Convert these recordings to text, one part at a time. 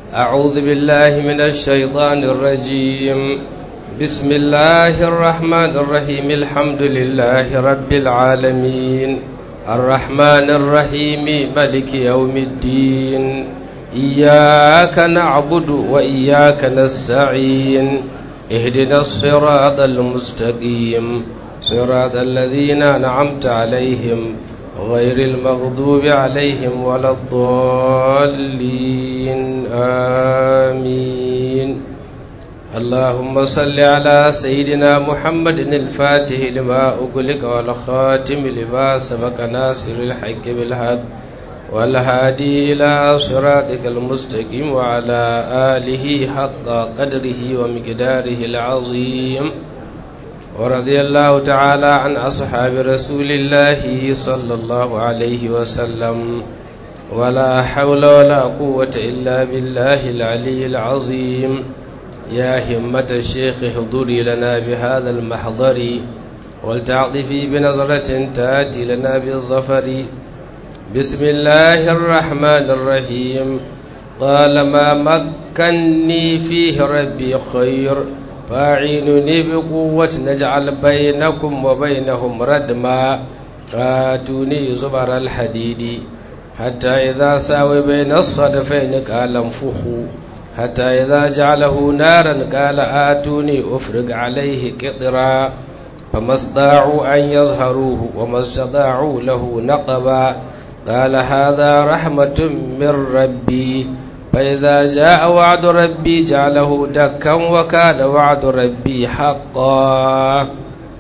أعوذ بالله من الشيطان الرجيم بسم الله الرحمن الرحيم الحمد لله رب العالمين الرحمن الرحيم ملك يوم الدين إياك نعبد وإياك نستعين اهدنا الصراط المستقيم صراط الذين أنعمت عليهم غير المغضوب عليهم ولا الضالين آمين اللهم صل على سيدنا محمد الفاتح لما أغلق والخاتم لما سبق ناصر الحق بالحق والهادي إلى صراطك المستقيم وعلى آله حق قدره ومقداره العظيم ورضي الله تعالى عن أصحاب رسول الله صلى الله عليه وسلم ولا حول ولا قوة إلا بالله العلي العظيم يا همة الشيخ احضري لنا بهذا المحضر ولتعطفي بنظرة تأتي لنا بالظفر بسم الله الرحمن الرحيم قال ما مكني فيه ربي خير فاعينني بقوة نجعل بينكم وبينهم ردما آتوني زبر الحديد حتى إذا ساوي بين الصدفين قال انفخوا حتى إذا جعله نارا قال آتوني أفرق عليه قطرا فما استطاعوا أن يظهروه وما استطاعوا له نقبا قال هذا رحمة من ربي فإذا جاء وعد ربي جعله دكا وكان وعد ربي حقا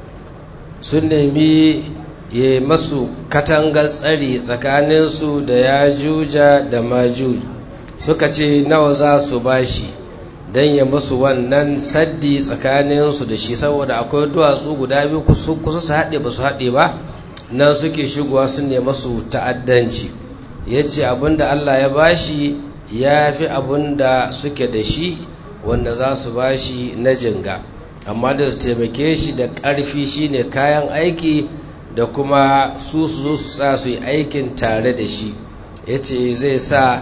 سنمي ya masu katangar tsari tsakaninsu da ya juja da majuj suka ce nawa za su bashi don ya musu wannan saddi tsakaninsu da shi saboda akwai duwatsu guda biyu kusa su haɗe ba su haɗe ba nan suke shigowa su ne masu ta'addanci ya ce abinda Allah ya bashi ya fi abinda suke da shi wanda za su bashi na jinga amma da su taimake shi da ƙarfi shine kayan aiki da kuma su su zo su sa su yi aikin tare da shi ya ce zai sa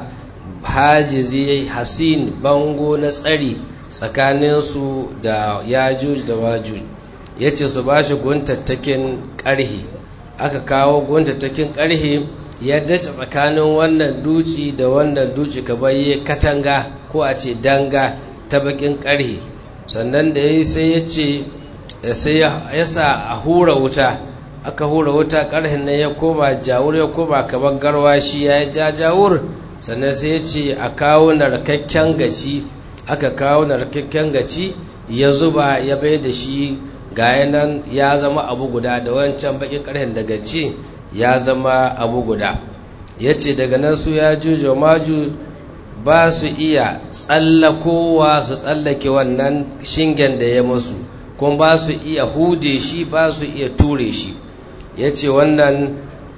hajizi hasin bango na tsari tsakaninsu da yajuj da wajuj ya ce su ba shi guntattakin ƙarhe aka kawo guntattakin ƙarhe ya dace tsakanin wannan duci da wannan duci ka baye katanga ko a ce danga ta bakin ƙarhe sannan da ya sai ya ce sai ya sa a hura wuta aka hura wuta ƙarhin nan ya koma jawur ya koma kamar garwashi ya ja jawur sannan sai ya ce a kawo narkakken gaci aka kawo narkakken gaci ya zuba ya bai da shi ga nan ya zama abu guda da wancan bakin ƙarhin da gaci ya zama abu guda ya ce daga nan su ya jujo maju ba su iya tsallakowa su tsallake wannan shingen da ya musu kuma ba su iya hude shi ba su iya ture shi ya ce wannan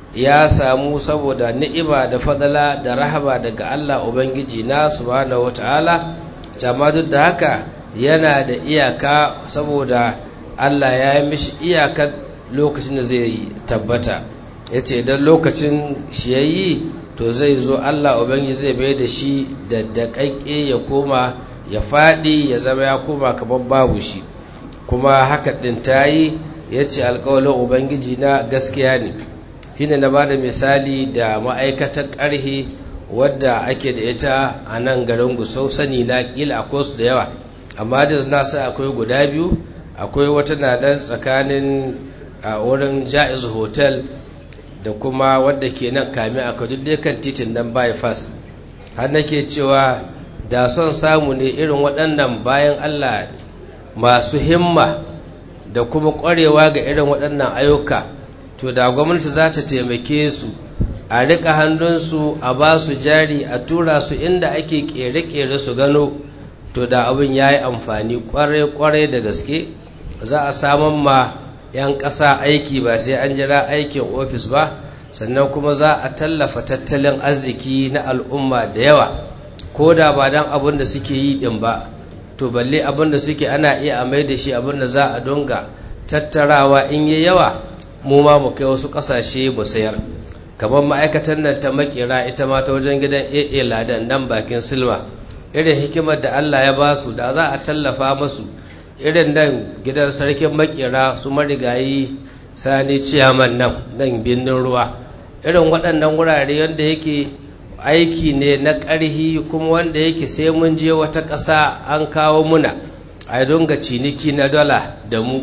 ya samu saboda ni'ima da fadala da rahama daga Allah Ubangiji na subhanahu wata'ala amma duk da haka yana da iyaka saboda Allah ya yi mishi iyakar lokacin da zai tabbata ya ce idan lokacin shi ya yi to zai zo Allah Ubangiji zai bai da shi da daƙaƙe ya koma ya faɗi ya zama ya koma kamar babu shi kuma haka ɗin ta yi ya ce alkawalin ubangiji na gaskiya ne shine na ba da misali da ma'aikatar ƙarhe wadda ake da ita a nan garin gusau sani na ƙila akwai su da yawa amma da na sa akwai guda biyu akwai wata na dan tsakanin a wurin ja'iz hotel da kuma wadda ke nan kame a duk kan titin nan bypass har nake cewa da son samu ne irin waɗannan bayan allah masu himma da kuma ƙwarewa ga irin waɗannan ayyuka to da gwamnati za ta taimake su a riƙa hannunsu a ba su jari a tura su inda ake ƙere-ƙere su gano to da abin ya yi amfani ƙwarai-ƙwarai da gaske za a saman ma 'yan ƙasa aiki ba sai an jira aikin ofis ba sannan kuma za a tallafa tattalin arziki na al'umma da yawa ko da ba don abin da suke yi ɗin ba to balle abin da suke ana iya a mai da shi abin da za a dunga tattarawa in yi yawa mu ma mu kai wasu ƙasashe mu sayar kamar ma'aikatan nan ta makera ita ma ta wajen gidan AA ladan nan bakin silma irin hikimar da Allah ya ba su da za a tallafa masu irin nan gidan sarkin makera su marigayi sani ciyaman nan nan birnin ruwa irin waɗannan wurare wanda yake aiki ne na ƙarhi kuma wanda yake sai mun je wata ƙasa an kawo muna a dunga ciniki na dala da mu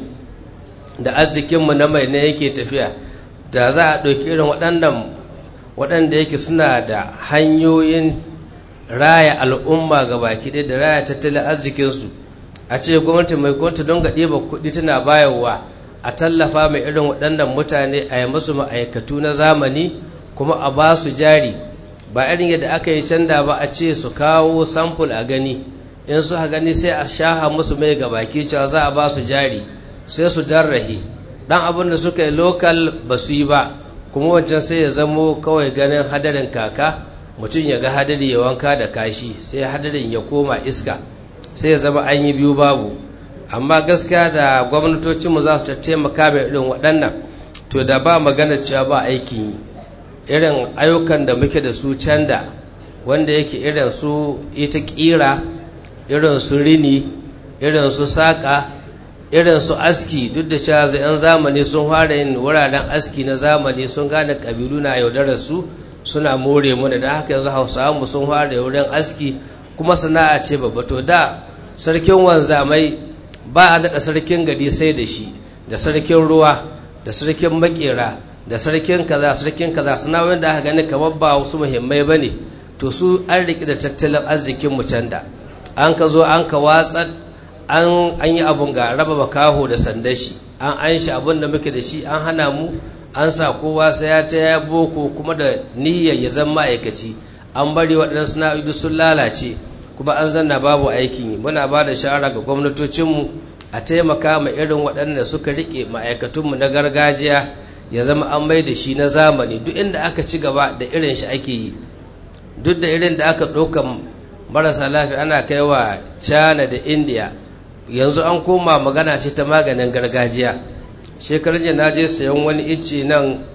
da arzikinmu na mai ne yake tafiya da za a ɗauki irin waɗannan waɗanda yake suna da hanyoyin raya al'umma ga baki ɗaya da raya tattalin arzikinsu a ce gwamnati mai gwamnati don ga ɗiba kuɗi tana bayarwa a tallafa mai irin waɗannan mutane a yi musu ma'aikatu na zamani kuma a ba su jari ba irin yadda aka yi canda ba a ce su kawo samfur a gani in su ha gani sai a shaha musu mai ga baki cewa za a ba su jari sai su darrahi dan abin da suka yi lokal ba su yi ba kuma wancan sai ya zamo kawai ganin hadarin kaka mutum ya ga hadari ya wanka da kashi sai hadarin ya koma iska sai ya zama an yi biyu babu amma gaskiya da gwamnatocinmu za su taimaka mai irin waɗannan to da ba magana cewa ba aikin yi irin ayyukan da muke da su canda wanda yake irin su ita ƙira irin su rini irin su saƙa irin su aski duk da cewa yan zamani sun fara yin wuraren aski na zamani sun gane ƙabilu na yaudarar su suna more mana da haka yanzu hausawa mu sun fara wurin aski kuma sana'a ce babba to da sarkin wanzamai ba a daɗa sarkin gari sai da shi da sarkin ruwa da sarkin makera da sarkin kaza sarkin kaza suna wanda aka gani kamar ba wasu muhimmai ba ne to su an riƙe da tattalin arzikin mu can da an ka zo an ka watsa an yi abun ga raba makaho da sandan shi an an shi abun da muke da shi an hana mu an sa kowa sai ya ta ya boko kuma da niyyar ya zama ma'aikaci an bari waɗannan sana'o'i sun lalace kuma an zanna babu aikin yi muna ba da shawara ga gwamnatocinmu a taimaka ma irin waɗanda suka riƙe ma'aikatunmu na gargajiya ya zama an mai da shi na zamani duk inda aka ci gaba da irin shi ake yi duk da irin da aka ɗauka marasa lafiya ana kai wa china da india yanzu an koma magana ce ta maganin gargajiya shekarun jiya na je sayan wani icce nan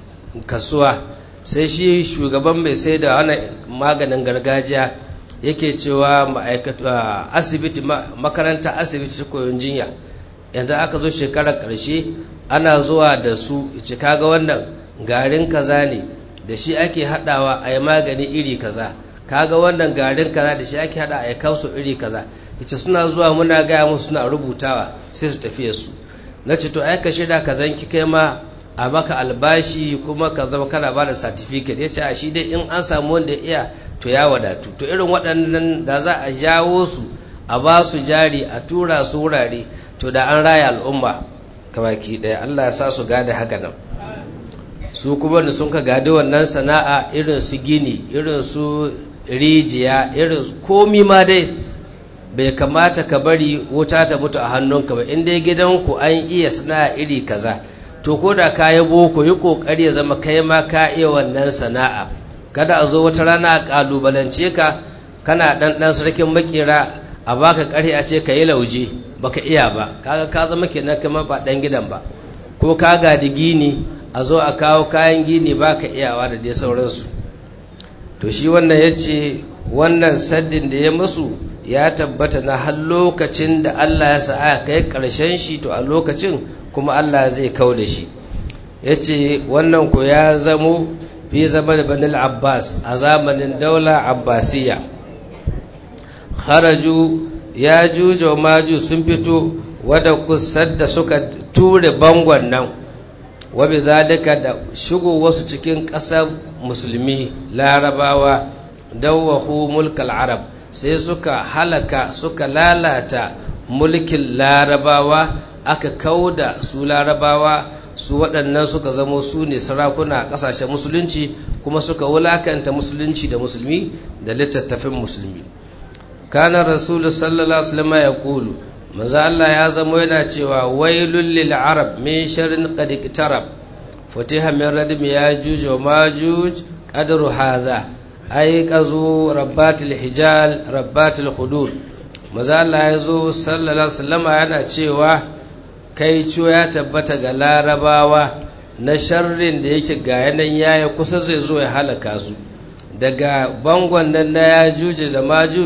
kasuwa sai shi shugaban mai sai da wani maganin gargajiya yake cewa asibiti makaranta asibiti ta koyon jinya yanzu aka zo shekarar ƙarshe ana zuwa da su ce kaga wannan garin kaza ne da shi ake haɗawa a yi magani iri kaza kaga wannan garin kaza da shi ake haɗa a yi kausu iri kaza ita suna zuwa muna gaya musu suna rubutawa sai su tafiye su na ce to ai ka shirya ka zanki kai ma a maka albashi kuma ka zama kana ba da certificate ya ce a shi dai in an samu wanda iya to ya wadatu to irin waɗannan da za a jawo su a ba su jari a tura su wurare to da an raya al'umma kamaki ɗaya Allah ya sa su gada haka nan su kuma da sun ka gadi wannan sana'a irin su gini irin su rijiya irin komi ma dai bai kamata ka bari wuta ta mutu a hannunka ba inda gidanku an iya sana'a iri kaza to ko da ka yi boko yi kokari ya zama kai ma ka iya wannan sana'a kada a zo wata rana a kalubalance ka kana dan dan sarkin makera a baka kare a ce ka yi lauje baka iya ba kaga ka zama kenan kama ba dan gidan ba ko ka gadi gini a zo a kawo kayan gini baka iyawa da dai sauransu to shi wannan ya ce wannan saddin da ya masu ya tabbata na har lokacin da Allah ya sa aka kai ƙarshen shi to a lokacin kuma Allah zai kau da shi ya ce wannan ku ya zamo fi zama da banil abbas a zamanin daula abbasiya haraju ya juja maju sun fito wadda kusar da suka ture bangon nan wabi zalika da shigo wasu cikin ƙasar musulmi larabawa dawahu mulkal arab sai suka halaka suka lalata mulkin larabawa aka kauda su larabawa su waɗannan suka zamo su ne sarakuna a ƙasashen musulunci kuma suka wulakanta musulunci da musulmi da littattafin musulmi kana rasulu sallallahu alaihi wasallam ya kulu manzo Allah ya zamo yana cewa wailul lil arab min sharrin qad iqtarab futiha min radmi yajuj wa majuj qadru hadha ai qazu rabbatil hijal rabbatil hudur manzo Allah ya zo sallallahu alaihi wasallam yana cewa kai ciwo ya tabbata ga larabawa na sharrin da yake ga yanan yaya kusa zai zo ya halaka su daga bangon nan na ya juje da majuj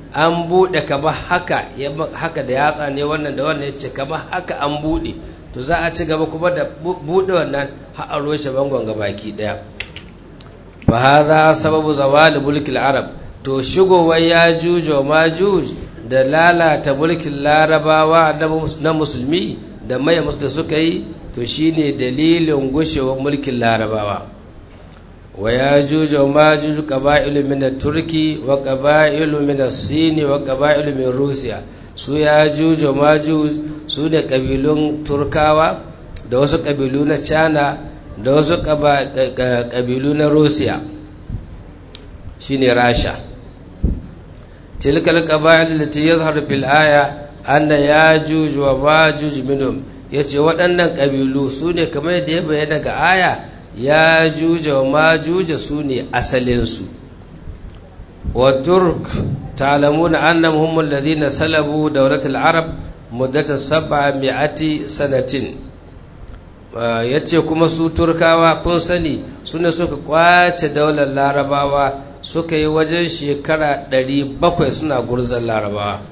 an buɗe kamar haka haka da yatsa ne wannan da wannan ya ce kamar haka an buɗe to za a ci gaba kuma da buɗe wannan har a roshe bangon gabaki ɗaya fa hadha sababu zawali mulkil arab to shigowar ya jujo ma juj da lalata mulkin larabawa na musulmi da maye musu da suka yi to shine dalilin gushewar mulkin larabawa wa ya jujo ma juju qaba'ilu min turki wa qaba'ilu min sini wa qaba'ilu min rusiya su ya jujo ma su ne kabilun turkawa da wasu kabilu na china da wasu kabilu na rusiya shine rasha tilkal qaba'il lati yazharu fil aya anna yajuj wa majuj minhum yace waɗannan kabilu su ne kamar yadda ya bayyana ga aya yajuj wa majuj su ne asalin su wa turk ta'lamuna annahum hum alladhina salabu dawlat al-arab muddata sab'ati sanatin yace kuma su turkawa kun sani sune suka kwace daular larabawa suka yi wajen shekara ɗari bakwai suna gurzon larabawa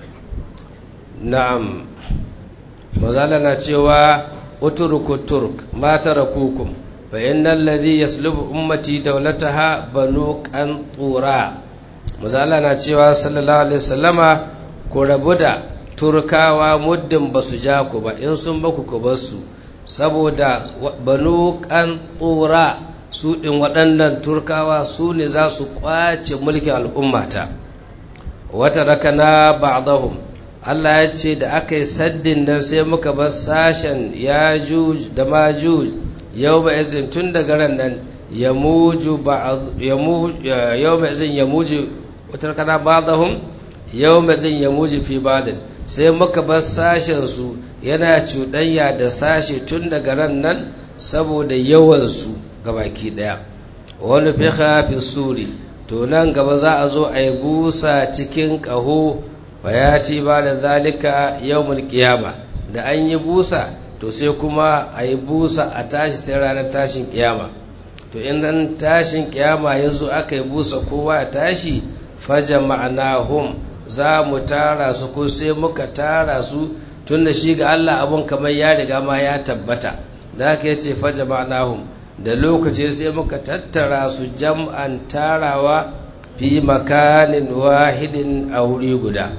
na'am mazala na cewa uturuku turk mata rakukum fa innal ladhi yaslubu ummati dawlataha banu qantura mazala na cewa sallallahu alaihi wasallama ku rabu da turkawa muddin basu ja ku ba in sun baku ku basu saboda banu qantura su ɗin waɗannan turkawa su ne za su ƙwace mulkin al'ummata wata rakana ba'dahum Allah ya ce da aka yi saddin nan sai muka bar sashen ya da majuj yau ba izin tun daga ran nan ya muju yau ba izin ya muju wata rakana ba'dahum yau ba izin ya muju fi ba'din sai muka bar sashen su yana cuɗanya da sashe tun daga ran nan saboda yawansu gabaki daya wani fiha fi suri to nan gaba za a zo a yi busa cikin ƙaho bayati ba da zalika yawmul qiyama da an yi busa to sai kuma a yi busa a tashi sai ranar tashin kiyama to in ran tashin kiyama ya zo aka yi busa kowa ya tashi faja ma'anahum za mu tara su ko sai muka tara su tun da shi ga Allah abun kamar ya riga ma ya tabbata da aka yace faja ma'anahum da lokaci sai muka tattara su jam'an tarawa fi makanin wahidin a wuri guda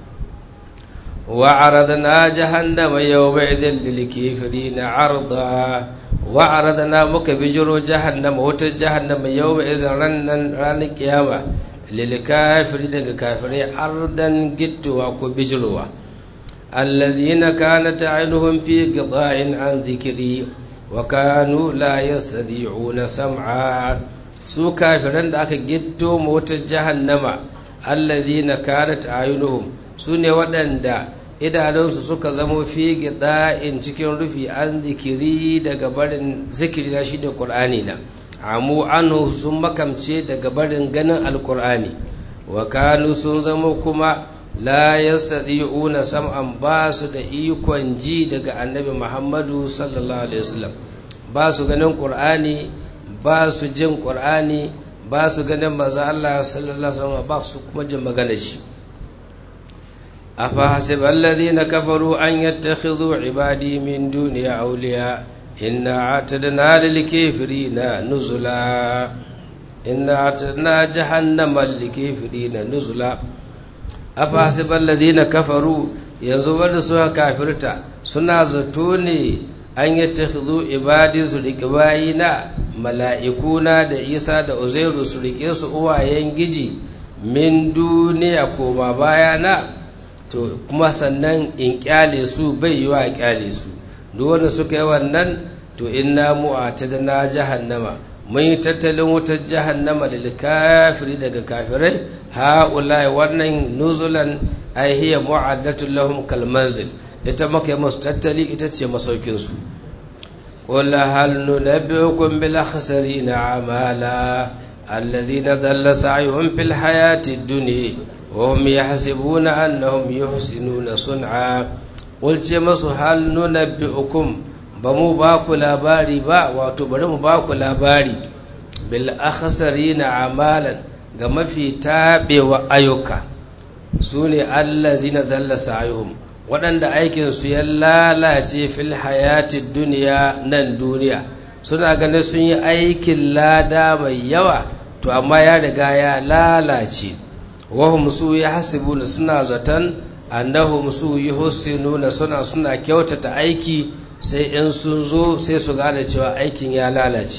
وعرضنا جهنم يومئذ للكافرين عرضا وعرضنا muka bijiro jahannama wata jahannama yawma'idh rannan ranar kiyama lil kafiri daga kafirai ardan gittuwa ko bijirowa alladhina kanat aynuhum fi qita'in an dhikri wa kanu la yastadi'una sam'a su kafiran da aka gitto wata jahannama alladhina kanat aynuhum su ne waɗanda idanunsu suka zamo fi in cikin rufi an zikiri daga barin zikiri na shi da ƙur'ani na amu anhu sun makamce daga barin ganin alƙur'ani wa kanu sun zamo kuma la yastati'una sam'an ba su da ikon ji daga annabi muhammadu sallallahu alaihi wasallam ba su ganin ƙur'ani ba su jin ƙur'ani ba su ganin manzo Allah sallallahu alaihi wasallam ba su kuma jin magana shi أفحسب الذين كفروا أن يتخذوا عبادي من دوني أولياء إنا أعتدنا للكافرين نزلا إنا أعتدنا جهنم للكافرين نزلا أفحسب الذين كفروا ينزل سوى كافرتا سنا زتوني أن يتخذوا عبادي سلقبائنا ملائكونا da Isa da Uzairu su rike su uwayen giji min duniya koma bayana to kuma sannan in kyale su bai yi wa kyale su duk wanda suka yi wannan to inna mu'atadna jahannama mun yi tattalin wutar jahannama lil kafiri daga kafirai haulai wannan nuzulan ay hiya mu'addatu lahum kal manzil ita maka yi musu tattali ita ce masaukin su qul hal nunabbiukum bil akhsarina amala alladhina dhalla sa'yuhum fil hayati dunya وهم يحسبون أنهم يحسنون صنعا قلت masu hal nunabbi'ukum ba mu ba ku labari ba wato bari mu ba ku labari bil akhsarina amalan ga mafi tabewa ayyuka su ne allazina dalla sa'ihum waɗanda aikinsu ya lalace fil hayatid duniya nan duniya suna ganin sun yi aikin lada mai yawa to amma ya riga ya lalace wahum su ya hasibuna suna zaton annahum su yi nuna suna suna kyautata aiki sai in sun zo sai su gane cewa aikin ya lalace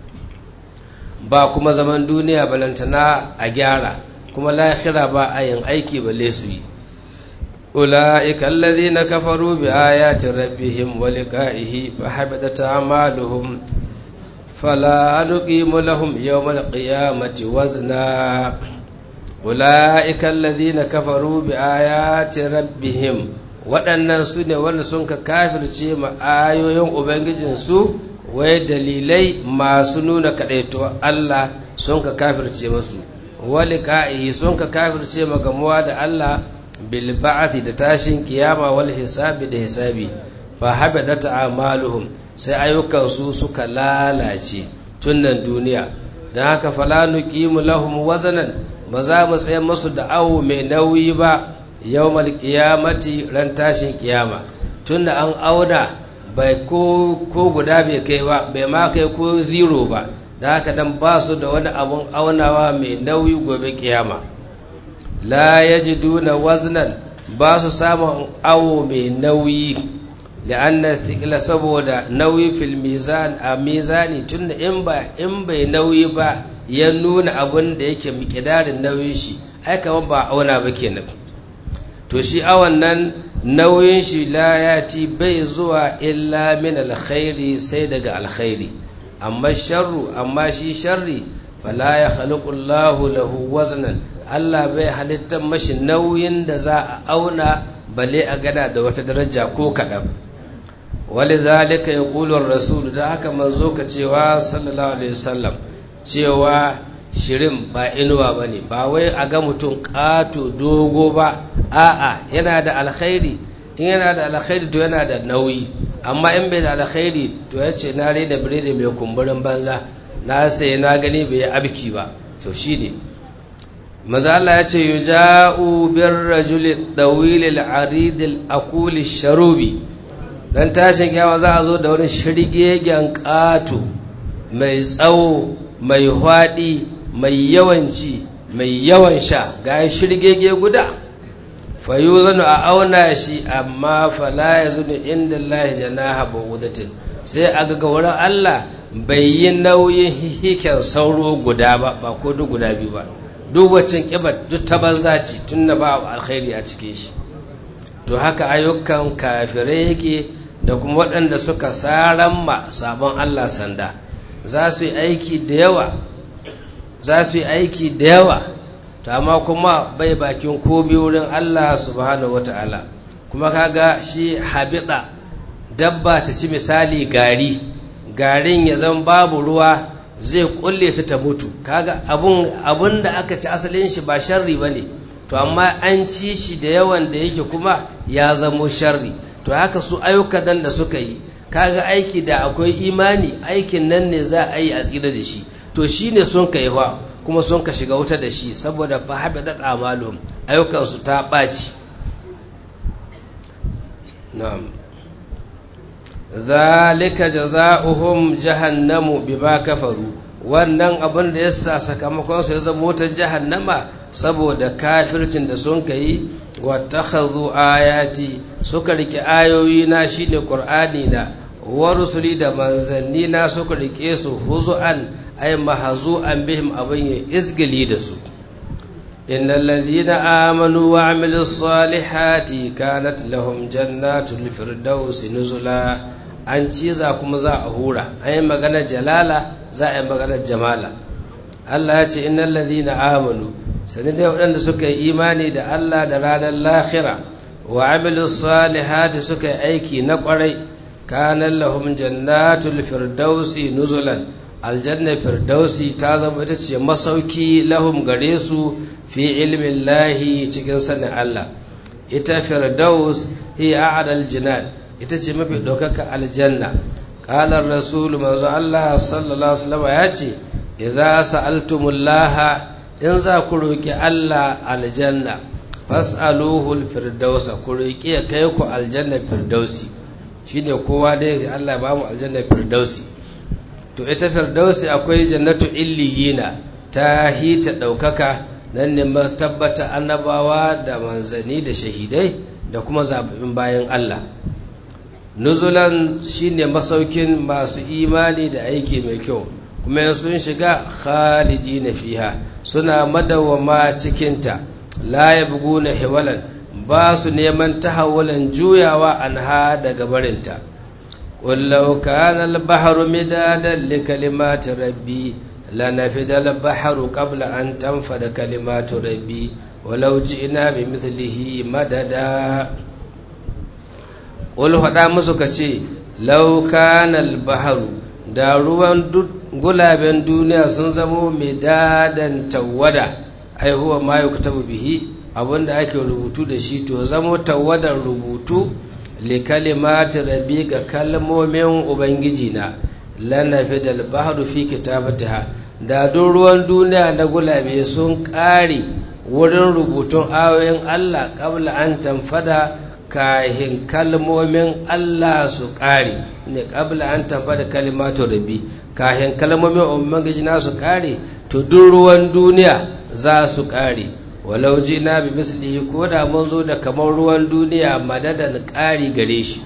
ba kuma zaman duniya balantana a gyara kuma lahira ba a yin aiki balle su yi ula'ika alladhina kafaru bi ayati rabbihim wa liqa'ihi fa habitat a'maluhum fala nuqimu lahum yawmal qiyamati wazna ula'ika alladhina kafaru bi ayati rabbihim waɗannan su ne wanda sun ka kafirce ma ayoyin ubangijinsu wai dalilai masu nuna kaɗaito Allah sun ka kafirce masu wali ka'ihi sun ka kafirce ma gamuwa da Allah bil ba'athi da tashin kiyama wal hisabi da hisabi fa habadat a'maluhum sai ayyukansu suka lalace tun nan duniya dan haka fala nuqimu lahum wazanan ba za mu tsaye masu da awo mai nauyi ba yawmal qiyamati ran tashin kiyama tunda an auna bai ko ko guda bai kai ba bai ma kai ko zero ba da haka dan ba su da wani abun aunawa mai nauyi gobe kiyama la yajiduna waznan ba su samun awo mai nauyi la'anna thqila saboda nauyi fil mizan a mizani tunda in ba in bai nauyi ba ya nuna abun da yake miƙidarin nauyin shi ai kamar ba auna ba kenan to shi awan nan nauyin shi la yati bai zuwa illa min alkhairi sai daga alkhairi amma sharru amma shi sharri fala ya khaliqu Allahu lahu waznan Allah bai halittar mashi nauyin da za a auna bale a gada da wata daraja ko kaɗan walidhalika yaqulu ar-rasul da haka manzo ka cewa sallallahu alaihi wasallam cewa shirin ba inuwa bane ba wai a ga mutum ƙato dogo ba a'a yana da alkhairi in yana da alkhairi to yana da nauyi amma in bai da alkhairi to ya ce na rena biredi mai kumburin banza na sai na gani bai yi abki ba to shi ne maza Allah ya ce yuja'u bir rajuli dawil al-arid al-aqul sharubi dan tashin kiyama za a zo da wani shirgegen ƙato mai tsawo mai hwaɗi mai yawanci mai yawan sha ga shirgege guda fayu zanu a auna shi amma fala ya zunu inda Allah janaha bawudatin sai a ga wurin Allah bai yi nauyin hihiken sauro guda ba ba ko duk guda biyu ba duk wacin kibar duk ta banza ce tun da ba alkhairi a cikin shi to haka ayyukan kafirai yake da kuma waɗanda suka saran ma sabon Allah sanda za su yi aiki da yawa za su yi aiki da yawa to amma kuma bai bakin komi wurin Allah subhanahu wata'ala kuma kaga shi habita dabba ta ci misali gari garin ya zan babu ruwa zai kulle ta ta mutu kaga abun abun da aka ci asalin shi ba sharri bane to amma an ci shi da yawan da yake kuma ya zamo sharri to haka su ayyukan nan da suka yi kaga aiki da akwai imani aikin nan ne za a yi a tsira da shi to shine sun kai fa kuma sun ka shiga wuta da shi saboda fa habidat amalum ayyukan su ta baci na'am zalika jazaohum jahannamu bima kafaru wannan abin da yasa sakamakon su ya zama wutar jahannama saboda kafircin da sun kai wattakhadhu ayati suka rike ayoyi na shine qur'ani na wa rusuli da manzanni na suka rike su huzu'an ay mahzu'an bihim abin ya isgali da su innal ladhina amanu wa amilus salihati kanat lahum jannatul firdausi nuzula an ciza kuma za a hura an yi maganar jalala za a yi maganar jamala Allah ya ce innal ladhina amanu sanin dai waɗanda suka yi imani da Allah da ranar lahira wa amilu salihati suka yi aiki na ƙwarai kanan lahum jannatul firdausi nuzulan aljanna firdausi ta zama ita ce masauki lahum gare su fi ilmin lahi cikin sanin Allah ita firdaus hiya a'dal jinan ita ce mafi ɗaukaka aljanna qala rasul manzo Allah sallallahu alaihi wasallam ya ce idza sa'altumullaha in za ku roƙi Allah aljanna fas'aluhul firdausa ku roƙi ya kai ku aljanna firdausi shine kowa da ya Allah ba mu aljanna firdausi to ita firdausi akwai jannatu illiyina ta hita ɗaukaka nan ne tabbata annabawa da manzanni da shahidai da kuma zaɓin bayan Allah nuzulan shine masaukin masu imani da aiki mai kyau kuma sun shiga khalidi na fiha suna madawama cikinta la yabguna hiwalan ba su neman tahawulan juyawa anha daga barinta qul law kana al-bahru midadan li kalimati rabbi lanafida al-bahru qabla an tanfada kalimatu rabbi walau ji'na bi mithlihi madada qul hada musu kace law kana al-bahru da ruwan gulaben duniya sun zamo midadan tawada ai huwa ma yuktabu bihi abinda ake rubutu da shi to zamo tawadar rubutu li kalimati rabbi ga kalmomin ubangiji na lanafi dal bahru fi kitabatiha da duk ruwan duniya na gulabe sun kare wurin rubutun ayoyin Allah kabla an tanfada kahin kalmomin Allah su kare ne kabla an tanfada kalimatu rabbi kahin kalmomin ubangiji na su kare to duk ruwan duniya za su kare walau na bi mislihi ko da mun zo da kamar ruwan duniya madadan ƙari gare shi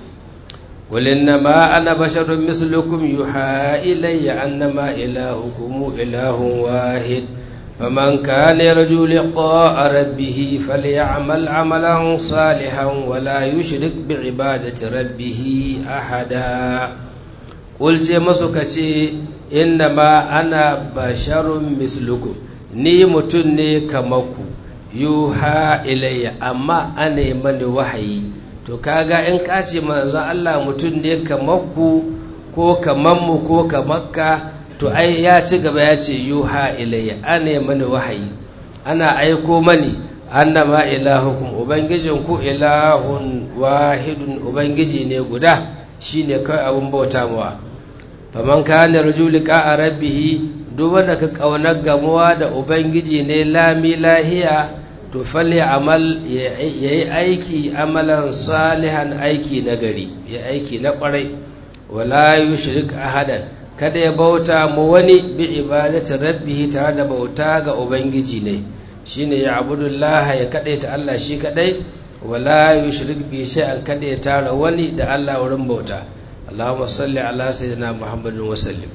ma ana basharun mislukum yuha ilayya annama ilahukum ilahun wahid faman kana yarju liqa'a rabbih falyamal amalan salihan wa la yushrik bi ibadati rabbih ahada qul ce masu kace innama ana basharun mislukum ni mutum ne kamar ku yuha ilayya amma ana mani wahayi to kaga in ka ce manzon Allah mutum ne kamar ku ko kamar mu ko kamar ka to ai ya ci gaba ya ce yuha ilayya ana mani wahayi ana aiko mani annama ilahukum ubangijin ku ilahun wahidun ubangiji ne guda shine kai abun bauta mawa faman kana rajulika a rabbihi duk wanda ka kaunar gamuwa da ubangiji ne lami lahiya to falle amal ya yi aiki amalan salihan aiki na gari ya aiki na kwarai wala yushrik ahadan kada ya bauta mu wani bi ibadati rabbihi tare da bauta ga ubangiji ne shine ya abudullah ya ta Allah shi kadai wala yushrik bi shay'an kada ya tara wani da Allah wurin bauta Allahumma salli ala sayyidina Muhammadin wa sallim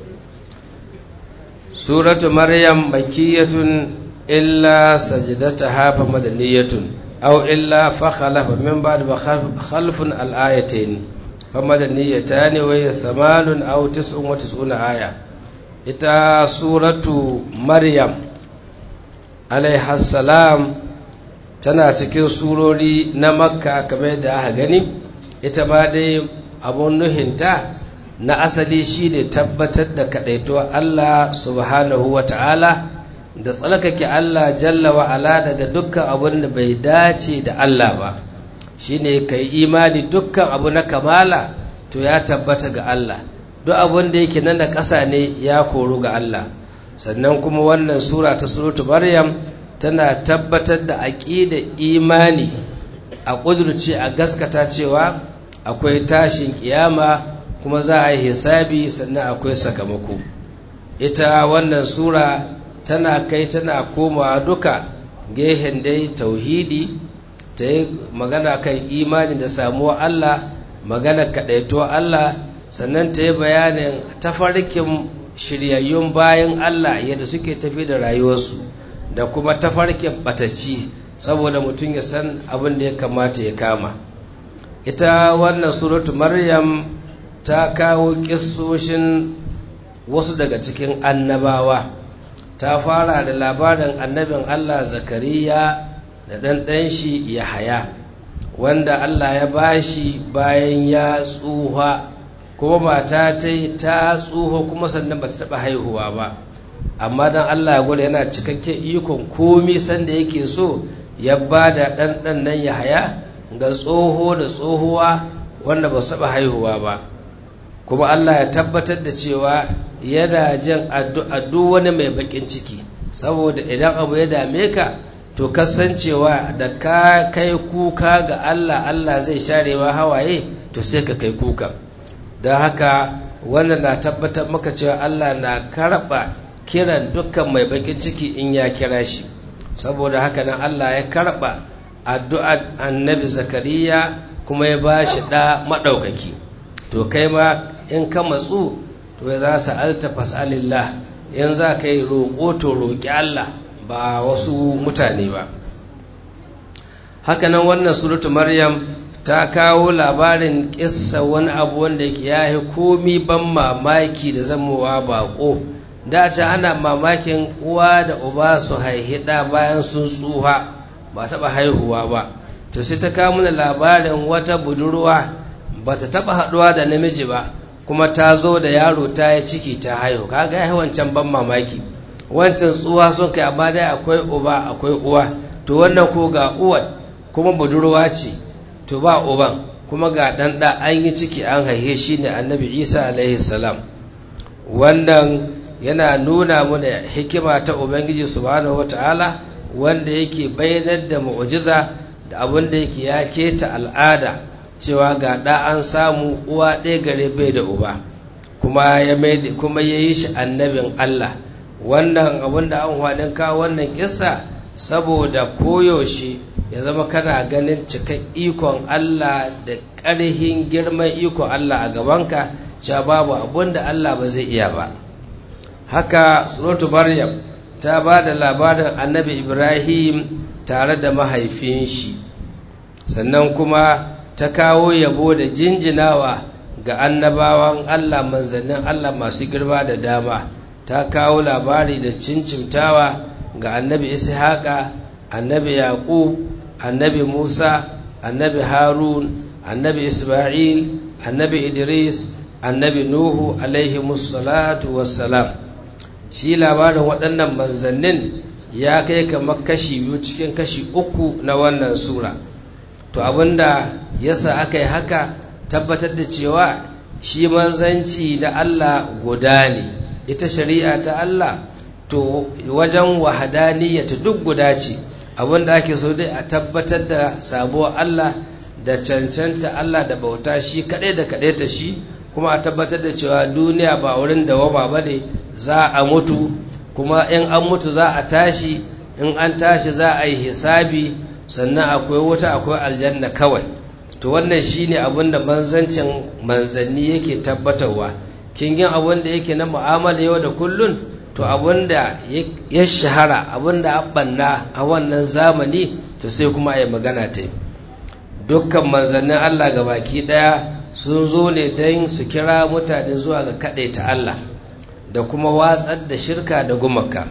suratu maryam makiyatun illa sajdataha fa madaniyatun aw illa fa khalafa min ba'd khalfun al-ayatayn fa madaniyatan wa thamanun aw tis'un wa tis'una aya ita suratu maryam alaiha salam tana cikin surori na makka kamar da aka gani ita ma dai abun nuhinta na asali shi ne tabbatar da kaɗaituwa Allah subhanahu wa ta'ala da tsalkake Allah jalla wa ala daga dukkan abin da bai dace da Allah ba shi ne ka yi imani dukkan abu na kamala to ya tabbata ga Allah duk abin da yake nan da ƙasa ne ya koru ga Allah sannan kuma wannan sura ta suratu maryam tana tabbatar da aƙida imani a ƙudurce a gaskata cewa akwai tashin kiyama kuma za a yi hisabi sannan akwai sakamako ita wannan sura tana kai tana komawa duka gehen dai tauhidi ta yi magana kan imani da samuwa Allah magana kaɗaito Allah sannan ta yi bayanin tafarkin shiryayyun bayan Allah yadda suke tafi da rayuwarsu da kuma tafarkin ɓatacci saboda mutum ya san abin da ya kamata ya kama ita wannan suratu maryam ta kawo kissoshin wasu daga cikin annabawa ta fara da labarin annabin Allah zakariya da ɗanɗan shi yahaya wanda Allah ya bashi bayan ya tsuha kuma mata ta yi ta tsuha kuma sannan ba ta taɓa haihuwa ba amma don Allah ya gwada yana cikakken ikon komi sanda yake so ya ba da ɗanɗan nan yahaya ga tsoho da tsohuwa wanda ba su taɓa haihuwa ba kuma Allah ya tabbatar da cewa yana jin addu'a duk wani mai bakin ciki saboda idan abu ya dame ka to kasancewa da ka kai kuka ga Allah Allah zai share ma hawaye to sai ka kai kuka don haka wannan na tabbatar maka cewa Allah na karɓa kiran dukkan mai bakin ciki in ya kira shi saboda haka nan Allah ya karɓa addu'ar annabi zakariya kuma ya ba shi ɗa maɗaukaki to kai ma in ka matsu to ya za su alta fas'alillah in za ka yi roƙo to roƙi Allah ba wasu mutane ba hakanan wannan suratu maryam ta kawo labarin ƙissa wani abu wanda ya yi komi ban mamaki da zamowa baƙo dace ana mamakin uwa da uba su haihida bayan sun tsuha ba taɓa haihuwa ba to sai ta kawo mana labarin wata budurwa ba ta taɓa haɗuwa da namiji ba kuma ta zo da yaro ta yi ciki ta haihu kaga ya wancan ban mamaki wancan tsuwa sun kai amma dai akwai uba akwai uwa to wannan ko ga uwar kuma budurwa ce to ba uban kuma ga ɗan ɗa an yi ciki an haihe shi ne annabi isa alaihi salam wannan yana nuna mana hikima ta ubangiji subhanahu wata'ala wanda yake bayyanar da mu'jiza da abin da yake ya keta al'ada cewa ga ɗa an samu uwa ɗaya gare bai da uba kuma ya kuma ya yi shi annabin Allah wannan abin da an hwadin kawo wannan kissa saboda koyaushe ya zama kana ganin cikan ikon Allah da ƙarhin girman ikon Allah a gabanka cewa babu abin da Allah ba zai iya ba haka suratu maryam ta ba da labarin annabi ibrahim tare da mahaifin shi sannan kuma ta kawo yabo da jinjinawa ga annabawan Allah manzannin Allah masu girma da dama ta kawo labari da cincimtawa ga annabi ishaqa annabi yaqub annabi musa annabi harun annabi isma'il annabi idris annabi nuhu alaihi musallatu wassalam shi labarin waɗannan manzannin ya kai kamar kashi biyu cikin kashi uku na wannan sura to abinda yasa aka yi haka tabbatar da cewa shi manzanci da Allah guda ne ita shari'a ta Allah to wajen wahadaniyyata duk guda ce abinda ake so dai a tabbatar da sabuwar Allah da cancanta Allah da bauta shi kaɗai da kaɗai ta shi kuma a tabbatar da cewa duniya ba wurin dawama ba ne za a mutu kuma in an mutu za a tashi in an tashi za a yi hisabi sannan akwai wuta akwai aljanna kawai to wannan shine abin da manzancin manzanni yake tabbatarwa kin yin abin da yake na mu'amala yau da kullun to abin da ya shahara abin da abanna a wannan zamani to sai kuma a yi magana ta dukkan manzannin Allah ga baki daya sun zo ne don su kira mutane zuwa ga ta Allah da kuma watsar da shirka da gumaka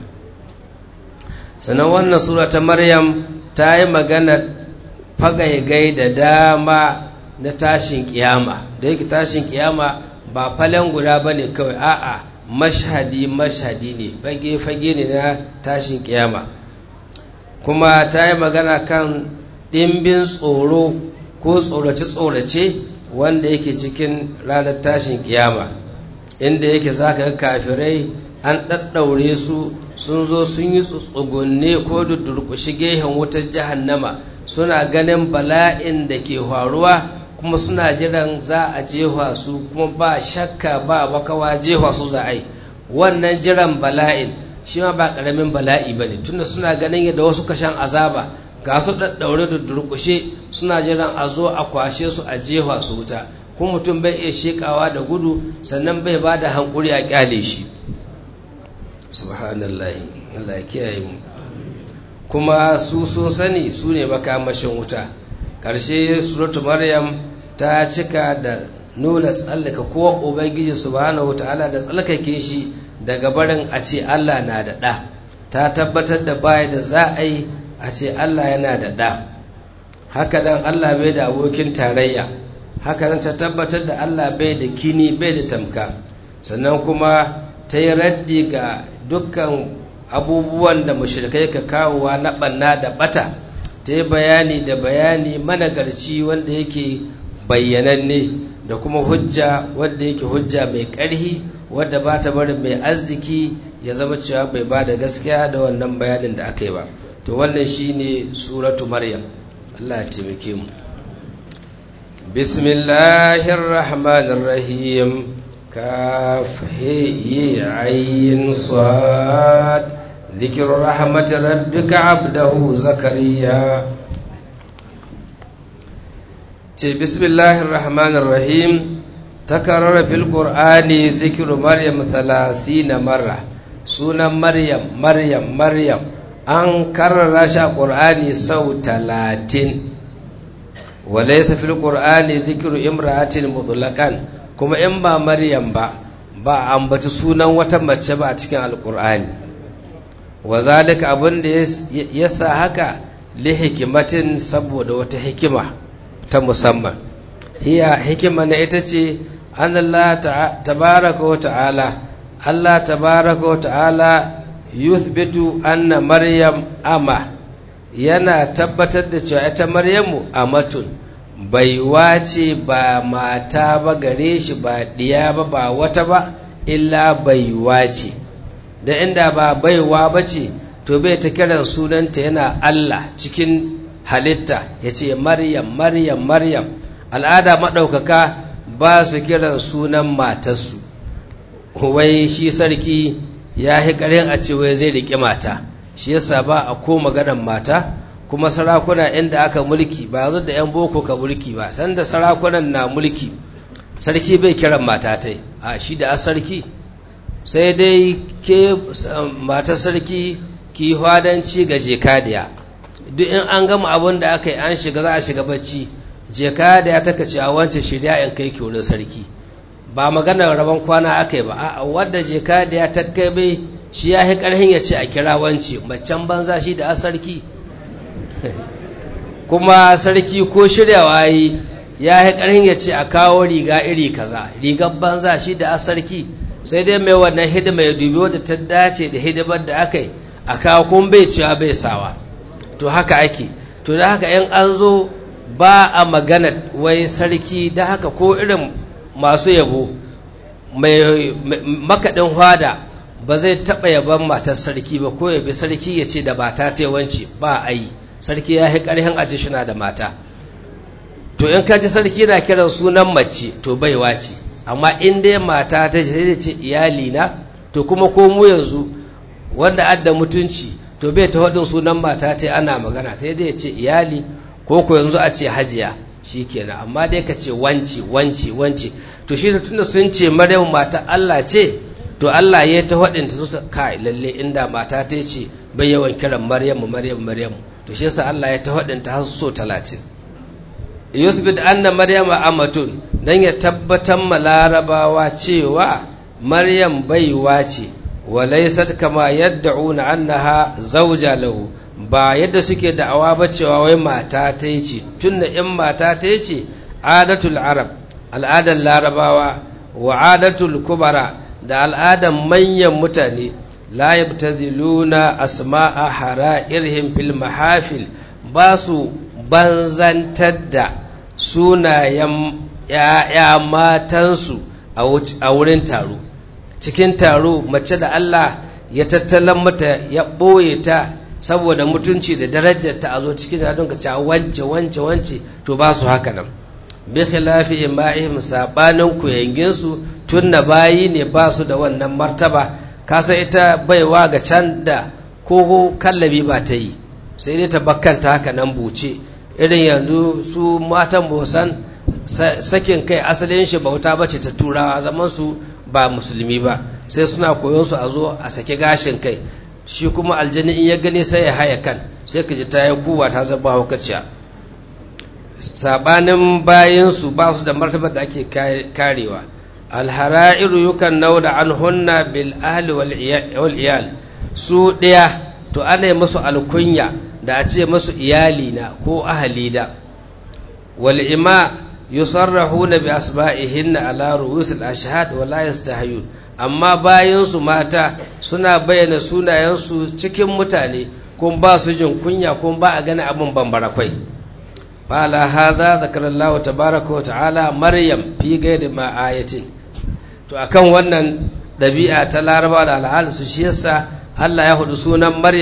sannan wannan sura ta maryam ta yi magana fagaigai da dama na tashin kiyama da yake tashin kiyama ba falen guda ba ne kawai a'a mashhadi mashhadi ne fage-fage ne na tashin kiyama kuma ta yi magana kan ɗimbin tsoro ko tsorace-tsorace wanda yake cikin ranar tashin kiyama inda yake za ka kafirai an ɗaɗɗaure su sun zo sun yi tsugunne ko da durƙushi gehen wutar jahannama suna ganin bala'in da ke faruwa kuma suna jiran za a jefa su kuma ba shakka ba makawa jefa su za a yi wannan jiran bala'in shi ma ba ƙaramin bala'i ba ne tunda suna ganin yadda wasu kashan azaba ga su ɗaɗɗaure da durƙushe suna jiran a zo a kwashe su a jefa su wuta kuma mutum bai iya shekawa da gudu sannan bai ba da hankuri a kyale shi subhanallahi Allah ya kiyaye mu kuma su sun sani su ne makamashin wuta ƙarshe suratu maryam ta cika da nuna tsallaka ko ubangiji subhanahu ta'ala da tsallakake shi daga barin a ce Allah na da ɗa ta tabbatar da baya da za a yi a ce Allah yana da ɗa haka nan Allah bai da abokin tarayya haka nan ta tabbatar da Allah bai da kini bai da tamka sannan kuma ta yi raddi ga dukkan abubuwan da mushrikai ka kawowa na ɓanna da ɓata ta yi bayani da bayani managarci wanda yake bayyananne da kuma hujja wanda yake hujja mai ƙarhi wadda ba ta bari mai arziki ya zama cewa bai ba da gaskiya da wannan bayanin da aka yi ba to wannan shine suratu maryam Allah ya taimake mu bismillahir rahmanir rahim kaf he ayin sad ذكر رحمة ربك عبده زكريا بسم الله الرحمن الرحيم تكرر في القرآن ذكر مريم ثلاثين مرة سنة مريم مريم مريم an karrara shi a ƙur'ani sau talatin walaisa fil ƙur'ani zikiru imra'atin mutlaqan kuma in ba maryam ba ba ambaci sunan wata mace ba a cikin alƙur'ani wa zalika abin da ya sa haka li hikimatin saboda wata hikima ta musamman hiya hikima na ita ce an Allah tabaraka wa ta'ala Allah tabaraka wa ta'ala yuthbitu anna maryam ama yana tabbatar da cewa ita maryamu amatun baiwa ce ba mata ba gare shi ba diya ba ba wata ba illa baiwa ce da inda ba baiwa ba ce to bai ta kiran sunanta yana Allah cikin halitta ya ce maryam maryam maryam al'ada maɗaukaka ba su kiran sunan matarsu wai shi sarki ya yi ƙarin a ce wai zai riƙe mata shi yasa ba a ko maganar mata kuma sarakuna inda aka mulki ba yanzu da 'yan boko ka mulki ba sanda sarakunan na mulki sarki bai kiran mata ta a shi da sarki sai dai ke mata sarki ki hwadanci ga jekadiya duk in an gama abin da aka yi an shiga za a shiga bacci jekadiya ta kace a wancan shirya in kai ki wurin sarki ba maganar rabon kwana aka yi ba a wadda jekadiya ta kai bai shi ya yi karhin ya ce a kira wance macen banza shi da sarki kuma sarki ko shiryawa yi ya yi karhin ya ce a kawo riga iri kaza rigar banza shi da sarki sai dai mai wannan hidima ya dubi wadda ta dace da hidimar da aka yi a kawo kun bai cewa bai sawa to haka ake to da haka yan an zo ba a magana wai sarki da haka ko irin masu yabo mai makaɗin hwada ba zai taɓa yaban matar sarki ba ko yabi sarki ya ce da mata ta yawanci ba a yi sarki ya yi ƙarhin a shi na da mata to in ka ji sarki na kiran sunan mace to baiwa ce amma in dai mata ta ce sai ce iyali na to kuma ko mu yanzu wanda adda mutunci to bai ta faɗin sunan mata ta ana magana sai dai ya ce iyali ko ko yanzu a ce hajiya kenan amma dai ka ce wance wance wance to shi da tunda sun ce maryam mata Allah ce to Allah ya ta faɗin ta su kai lalle inda mata ta ce bai yawan kiran maryamu maryamu maryamu to shi yasa Allah ya ta faɗin ta har so 30 yusbit anna maryama amatun dan ya tabbatar ma larabawa cewa maryam baiwa ce walaysat kama yad'una annaha zawja lahu ba yadda suke da'awa ba cewa wai mata ta yi ce tunda in mata ta yi ce adatul arab al'adar larabawa wa adatul kubara da al'adar manyan mutane la yabtadiluna asma'a hara'irhim fil mahafil ba su banzantar da sunayen ‘ya'ya matansu a wurin taro cikin taro mace da Allah ya tattalan mata ya ɓoye ta saboda mutunci da darajar ta a zo cikin da ka ce wance wance wance to ba su haka nan bi khilafi ima'ihim sabanin kuyangin su tunna bayi ne ba su da wannan martaba kasa ita baiwa ga can da ko kallabi ba ta yi sai dai ta bakkanta haka nan buce irin yanzu su matan bosan sakin kai asalin shi bauta bace ta turawa zaman su ba musulmi ba sai suna koyon su a zo a saki gashin kai shi kuma aljani in ya gani sai ya haya kan sai ka ji ta yi kuwa ta zaba hukaciya sabanin bayansu ba su da martabar da ake karewa alhara'iru yukan nauda an hunna bil ahli wal iyal su ɗaya to ana yi musu alkunya da a ce musu iyali na ko ahali da wal ima yusarrahuna bi asba'ihinna ala ru'usil ashhad wa la yastahiyun amma bayansu mata suna bayyana sunayensu cikin mutane kun ba su jin kunya kun ba a gani abin bambara kwai fala hadha zakarallahu tabaraka wa ta'ala maryam fi ghairi ma ayatin to akan wannan dabi'a ta laraba da al'adu su shi yasa Allah ya hudu sunan maryam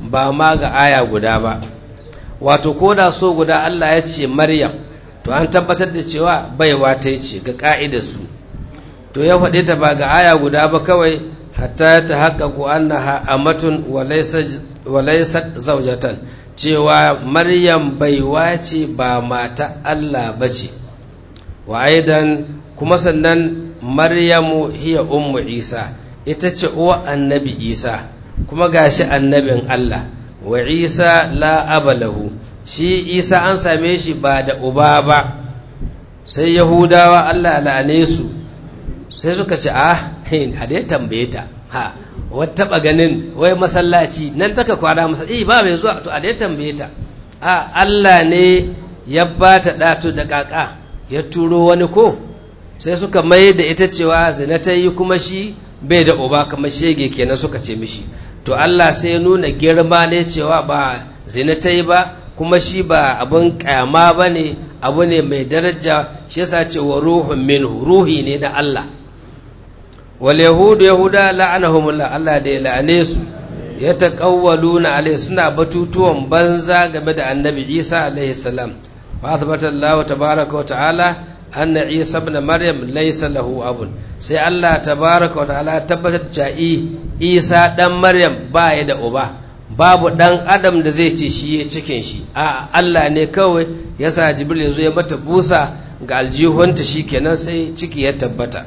ba ma ga aya guda ba wato ko da so guda Allah ya ce maryam to an tabbatar da cewa baiwa ta ce ga ka'idar su to ya faɗe ta ba ga aya guda ba kawai hatta ta haƙaƙu annaha amatun walaisat zaujatan cewa maryam baiwa ce ba mata Allah ba ce wa aidan kuma sannan maryamu hiya ummu isa ita ce uwa annabi isa kuma gashi annabin Allah wa isa la abalahu shi isa an same shi ba da uba ba sai yahudawa Allah la'ane su sai suka ce a a dai tambaye ta ha wata taba ganin wai masallaci nan taka kwana masa eh ba mai zuwa to a dai tambaye ta a Allah ne ya ba ta datu da kaka ya turo wani ko sai suka mai da ita cewa zina ta yi kuma shi bai da uba kamar shege kenan suka ce mishi to Allah sai ya nuna girma ne cewa ba zina ta yi ba kuma shi ba abin kyama ba ne abu ne mai daraja shi yasa ce wa ruhun minhu ruhi ne na Allah wal yahudu yahuda la'anahumullah Allah da ya la'ane su ya taqawwaluna alai suna batutuwan banza game da annabi Isa alaihi salam fa athbata Allah tabaaraka wa ta'ala anna Isa ibn Maryam laysa lahu abun sai Allah tabaaraka wa ta'ala tabbatar da Isa dan Maryam ba ya da uba babu dan adam da zai ce shi ya cikin shi a Allah ne kawai yasa Jibril ya zo ya mata busa ga aljihunta shikenan sai ciki ya tabbata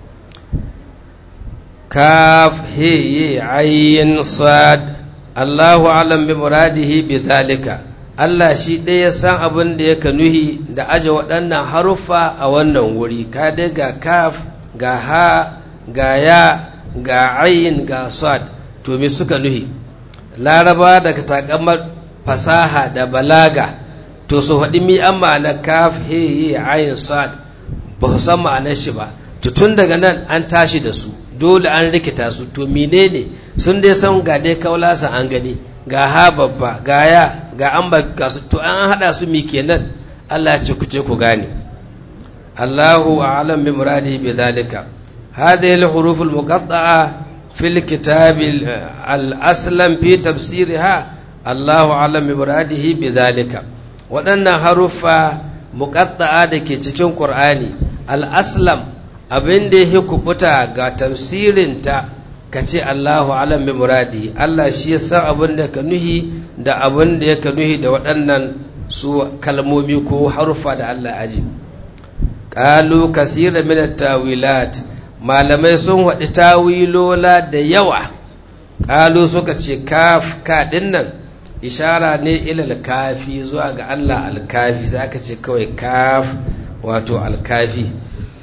كاف هي عين صاد الله أعلم بمراده بذلك Allah shi ɗaya ya san abin da yake nuhi da aje waɗannan haruffa a wannan wuri ka dai ga kaf ga ha ga ya ga ayin ga sad to me suka nuhi laraba daga takamar fasaha da balaga to su faɗi mi an ma'ana kaf he ayin sad ba su san ma'anar shi ba to tun daga nan an tashi da su dole an rikita su to menene sun dai san ga dai kaulasa an gani ga ha babba ga ya ga an ba ga su to an hada su mi kenan Allah ya ce ku ce ku gane Allahu a'lam bi muradi bi dhalika hadhihi al-huruf al-muqatta'a fi al-kitab al-aslam fi tafsirha Allahu a'lam bi muradihi bi dhalika waɗannan haruffa muqatta'a da ke cikin Qur'ani al-aslam abin da ya kubuta ga tafsirinta ka ce Allahu alam bi muradi Allah shi ya san abin da ka nuhi da abin da ya ka nuhi da waɗannan su kalmomi ko harufa da Allah aji qalu kasira min tawilat malamai sun waɗi tawilola da yawa qalu suka ce kaf ka dinnan ishara ne ilal kafi zuwa ga Allah alkafi sai aka ce kawai kaf wato alkafi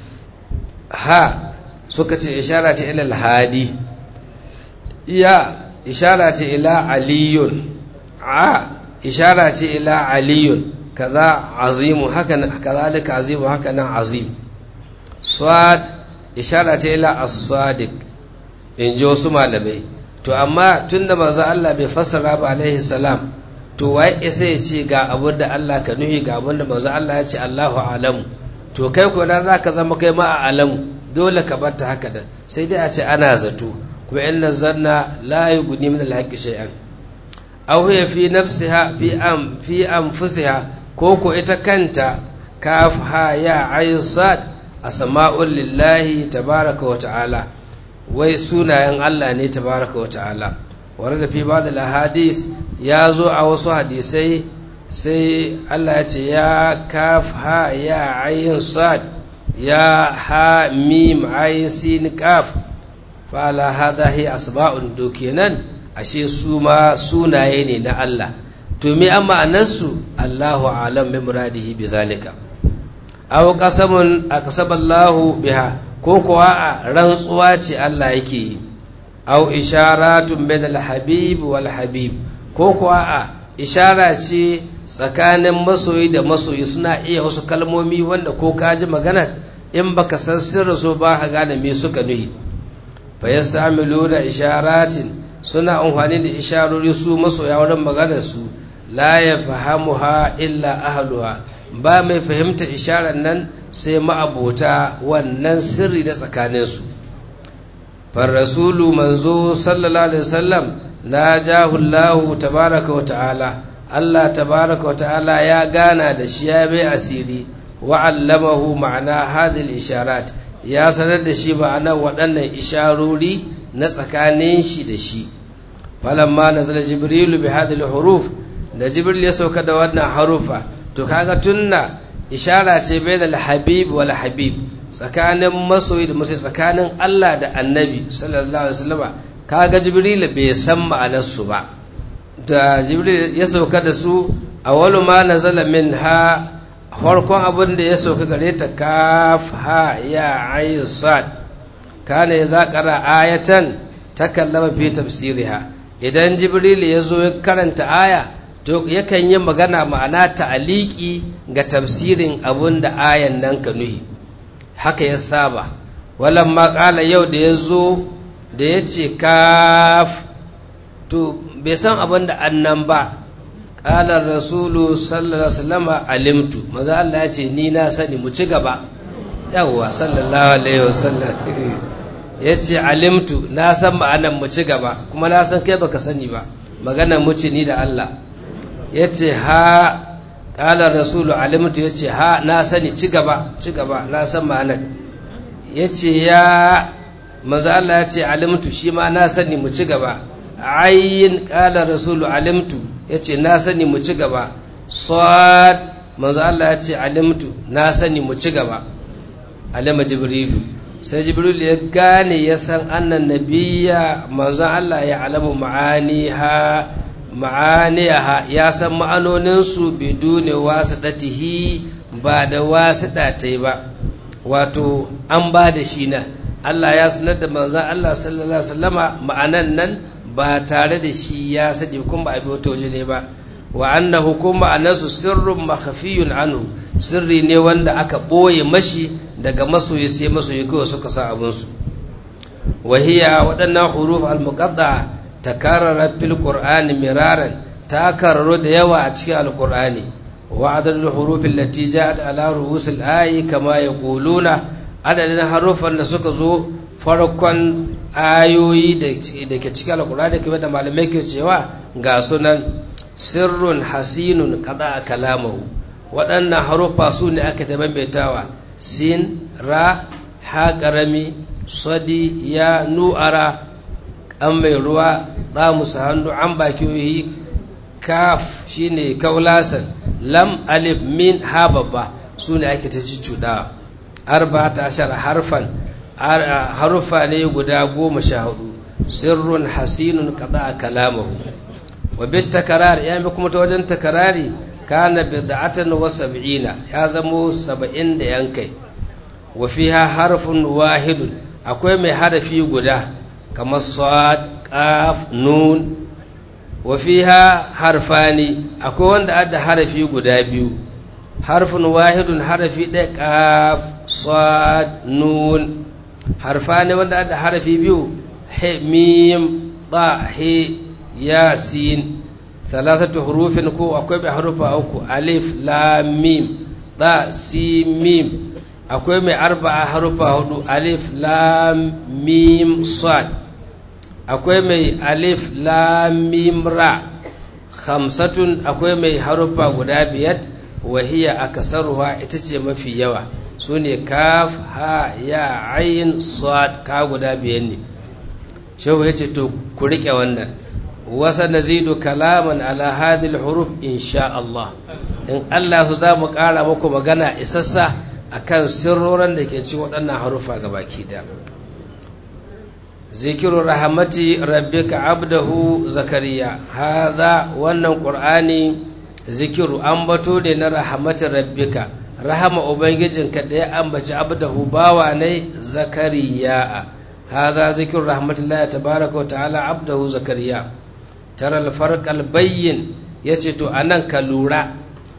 ha suka ce ishara ce ilal hadi ya ishara ce ila aliyun a ishara ce ila aliyun kaza azimu haka kazalika azimu haka nan azim sad ishara ce ila as-sadiq in ji wasu malamai to amma tunda manzo Allah bai fassara ba alaihi salam to wai isa ya ce ga abin da Allah ka nuhi ga abin da manzo Allah ya ce Allahu alamu to kai ko da zaka zama kai ma a alamu dole ka bar ta haka da sai dai a ce ana zato kuma inna zanna la yughni min al-haqqi shay'an aw hiya fi nafsiha fi am fi anfusiha ko ko ita kanta kaf ha ya ayn sad asma'ul lillahi tabaraka wa ta'ala wai sunayen Allah ne tabaraka wa ta'ala warada fi ba'd al-ahadith ya zo a wasu hadisai sai Allah ya ce ya kaf ha ya ayn sad ya ha mim ayin sin kaf fala hadha hi asba'un do kenan ashe su ma sunaye ne na Allah to me amma anansu Allahu alam bi muradihi bi zalika aw qasamun aqsaballahu biha ko kuwa a rantsuwa ce Allah yake yi aw isharatun min al-habib wal habib ko kuwa a ishara ce tsakanin masoyi da masoyi suna iya wasu kalmomi wanda ko ka ji magana in baka san sirri so ba ka gane me suka nuhi fa yastamilu da isharatin suna amfani da isharori su masoya wurin maganar su la yafhamuha illa ahluha ba mai fahimta isharar nan sai ma'abota wannan sirri da tsakanin su far rasulu manzo sallallahu alaihi wasallam na jahullahu tabaraka wa ta'ala Allah tabaraka wa ta'ala ya gana da shi ya bai asiri wa allamahu ma'ana hadhihi isharat ya sanar da shi ma'ana waɗannan isharori na tsakanin shi da shi falamma nazala jibrilu bi hadhihi huruf da jibril ya sauka da wannan harufa to kaga tunna ishara ce bainal habib wal habib tsakanin masoyi da masoyi tsakanin Allah da annabi sallallahu alaihi wasallam kaga jibril bai san ma'anarsu ba da jibril ya sauka da su awwalu ma nazala minha farkon abin da ya sauka gare ta kaf ha ya ayin sad kana idza qara ayatan takallama fi tafsiriha idan jibril ya zo ya karanta aya to yakan yi magana ma'ana ta'aliki ga tafsirin abin da ayan nan ka nuhi haka ya saba walan ma kala yau da ya zo da ya ce kaf to bai san abin da annan ba ƙalar rasulu sallallahu alaihi alimtu maza Allah ya ce ni na sani mu ci gaba yawwa sallallahu alaihi wasallam ya ce alimtu na san ma'anan mu ci gaba kuma na san kai baka sani ba magana mu ce ni da Allah ya ce ha ƙalar rasulu alimtu ya ce ha na sani ci gaba ci gaba na san ma'anan ya ce ya maza Allah ya ce alimtu shi ma na sani mu ci gaba ayin ƙala rasulu alimtu ya ce na sani mu ci gaba sad manzo Allah ya ce alimtu na sani mu ci gaba alima jibrilu sai jibrilu ya gane ya san annan nabiya manzo Allah ya alamu ma'aniha ma'aniha ya san ma'anoninsu bidune wasidatihi ba da wasida ta ba wato an ba da shi na Allah ya sanar da manzon Allah sallallahu alaihi wasallama ma'anan nan ba tare da shi ya sani kuma ba a bi wata waje ne ba wa annahu kuma anasu sirrun makhafiyun anhu sirri ne wanda aka ɓoye mashi daga masoyi sai masoyi kawai suka sa abinsu wahiya waɗannan huruf al-muqatta takarrara fil qur'ani miraran ta kararo da yawa a cikin al-qur'ani wa adadul huruf allati ja'at ala ru'usil ayi kama yaquluna adadin harufan da suka zo farkon ayoyi da ke cikin alkurani kamar da malamai ke cewa ga sunan sirrun hasinun kada a kalamahu waɗannan haruffa su ne aka ta maimaitawa sin ra ha ƙarami sadi ya nu'ara an mai ruwa ɗa musu hannu an bakiyoyi kaf shine kaulasan lam alif min ha babba su ne ake ta cuɗawa arba ta ashar harfan haruffa ne guda goma sha hudu sirrun hasinun kada a kalamahu wa bin takarar ya mi kuma ta wajen takarari kana bid'atan wa sab'ina ya zamo saba'in da yankai wa fiha harfun wahidun akwai mai harafi guda kamar sad qaf nun wa fiha harfani akwai wanda adda harafi guda biyu harfun wahidun harafi ɗaya qaf sad nun harfa ne wanda da harafi biyu he mim ba he ya sin thalathatu hurufin ko akwai mai harufa uku alif lam mim ba si mim akwai mai arba'a harufa hudu alif lam mim sad akwai mai alif lam mim ra khamsatun akwai mai harufa guda biyar wahiya akasaruha ita ce mafi yawa su ne kaf ha ya ayin sad ka guda biyan ne shehu ya ce to ku riƙe wannan wasa nazidu kalaman ala hadil huruf insha Allah in Allah su za mu ƙara muku magana isassa akan sirroran da ke ci waɗannan harufa baki da zikiru rahamati rabbika abdahu zakariya haza wannan qur'ani zikiru ambato ne na rahmatin rabbika rahama ubangijinka da ya ambaci abdahu bawa ne zakariya hadha zikru rahmatullahi tabaaraka wa ta'ala abdahu zakariya tara al-farq al-bayyin yace to anan ka lura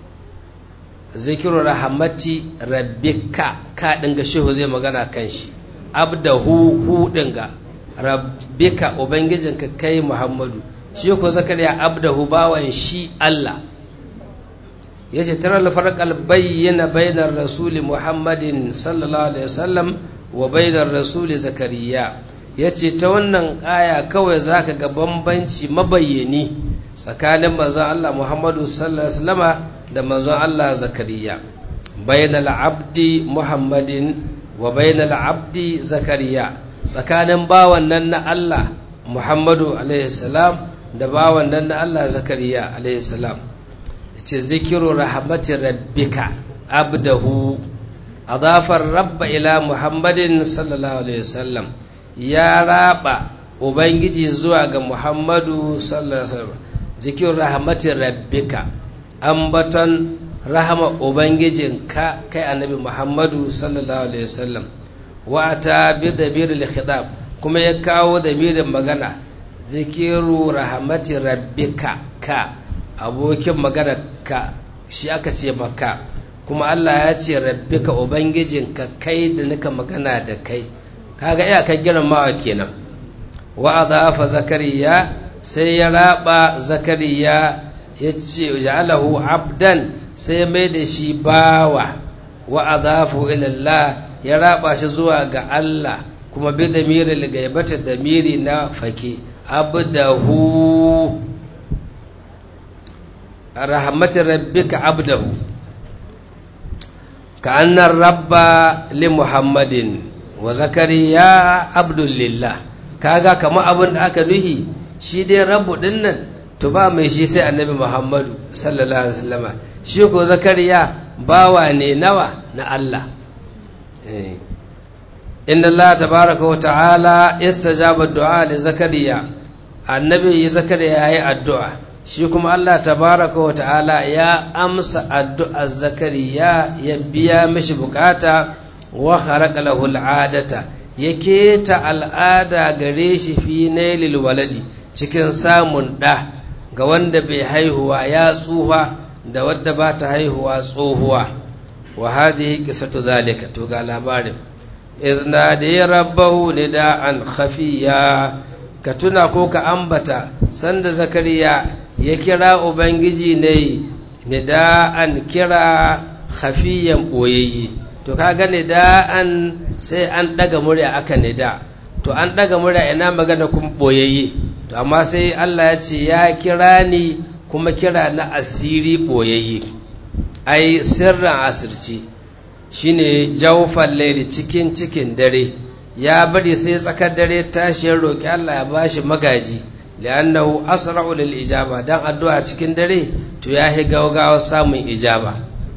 zikru rahmati rabbika ka dinga shehu zai magana kan shi abdahu hu dinga rabbika ubangijinka kai muhammadu shi ko zakariya abdahu bawan shi Allah ya ce tara alfarkal bayyana bainar rasuli muhammadin sallallahu alaihi wasallam wa bainar rasuli zakariya ya ce ta wannan aya kawai za ka ga bambanci mabayyani tsakanin manzon Allah Muhammadu sallallahu Alaihi wasallama da manzon Allah Zakariya bainal abdi Muhammadin wa bainal abdi Zakariya tsakanin bawan nan na Allah Muhammadu alaihi salam da bawan nan na Allah Zakariya alaihi salam ce zikiru rahmati rabbika abdahu adafar rabba ila Muhammadin sallallahu alaihi wasallam ya raba ubangiji zuwa ga Muhammadu sallallahu alaihi wasallam zikiru rahmati rabbika ambaton rahama ubangijinka kai annabi Muhammadu sallallahu alaihi wasallam wa ta bi dabiril khidab kuma ya kawo damirin magana zikiru rahmati rabbika ka abokin magana ka shi aka ce maka kuma Allah ya ce rabbika ubangijinka kai da nika magana da kai kaga iyakar girmamawa kenan wa adafa zakariya sai ya raba zakariya ya ce ja'alahu abdan sai mai da shi bawa wa adafu ila Allah ya raba shi zuwa ga Allah kuma bi damiri gaibata damiri na fake abdahu rahmatin rabbika abdahu ka annar rabba li muhammadin wa zakariya abdullillah kaga kama abin da aka nuhi shi dai rabu dinnan to ba mai shi sai annabi muhammadu sallallahu alaihi wasallama shi ko zakariya bawa ne nawa na Allah inna Allah tabaraka wa ta'ala istajaba du'a li zakariya annabi zakariya yayi addu'a shi kuma Allah tabaraka wa ta'ala ya amsa addu'ar zakariya ya biya mishi bukata wa kharaqa lahu al'adata ya keta al'ada gare shi fi nailil waladi cikin samun ɗa ga wanda bai haihuwa ya tsuha da wadda ba ta haihuwa tsohuwa wa hadhihi qisatu zalika to ga labarin izna da ya rabbahu nida'an khafiya ka tuna ko ka ambata sanda zakariya ya kira ubangiji ne nida'an kira khafiyan boyayye to kaga nida'an sai an daga murya aka nida to an daga murya ina magana kuma boyayye to amma sai Allah ya ce ya kira ni kuma kira na asiri boyayye ai sirran asirci shine jawfal laili cikin cikin dare ya bari sai tsakar dare tashi ya roki Allah ya bashi magaji li'annahu asra'u lil ijaba dan addu'a cikin dare to ya hi gaugawa samun ijaba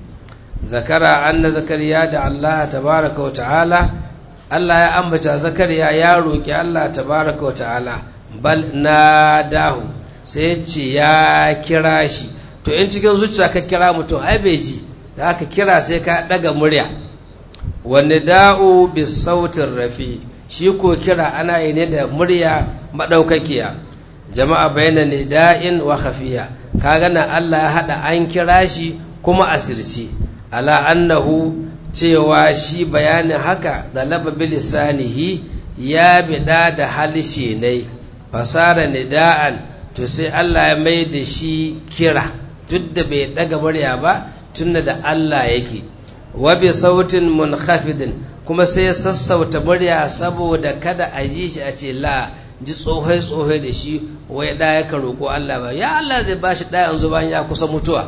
zakara anna zakariya da Allah tabaraka wa ta'ala Allah ya ambata zakariya ya roki Allah tabaraka wa ta'ala bal nadahu sai ce ya kira shi to in cikin zuciya ka kira mutum ai bai ji da aka kira sai ka daga murya wani da'u bi sautin rafi shi ko kira ana yi ne da murya maɗaukakiya jama'a bayyana ne da'in wa khafiya ka gana Allah ya haɗa an kira shi kuma asirci ala annahu cewa shi bayanin haka da laba bilisanihi ya biɗa da halishe ne fasara nida'an to sai Allah ya mai da shi kira duk da bai ɗaga murya ba tunda da Allah yake wa bi sautin munkhafidin kuma sai ya sassauta murya saboda kada a ji shi a ce la ji tsohai tsohai da shi wai da ya ka roƙo Allah ba ya Allah zai ba shi ɗaya yanzu bayan ya kusa mutuwa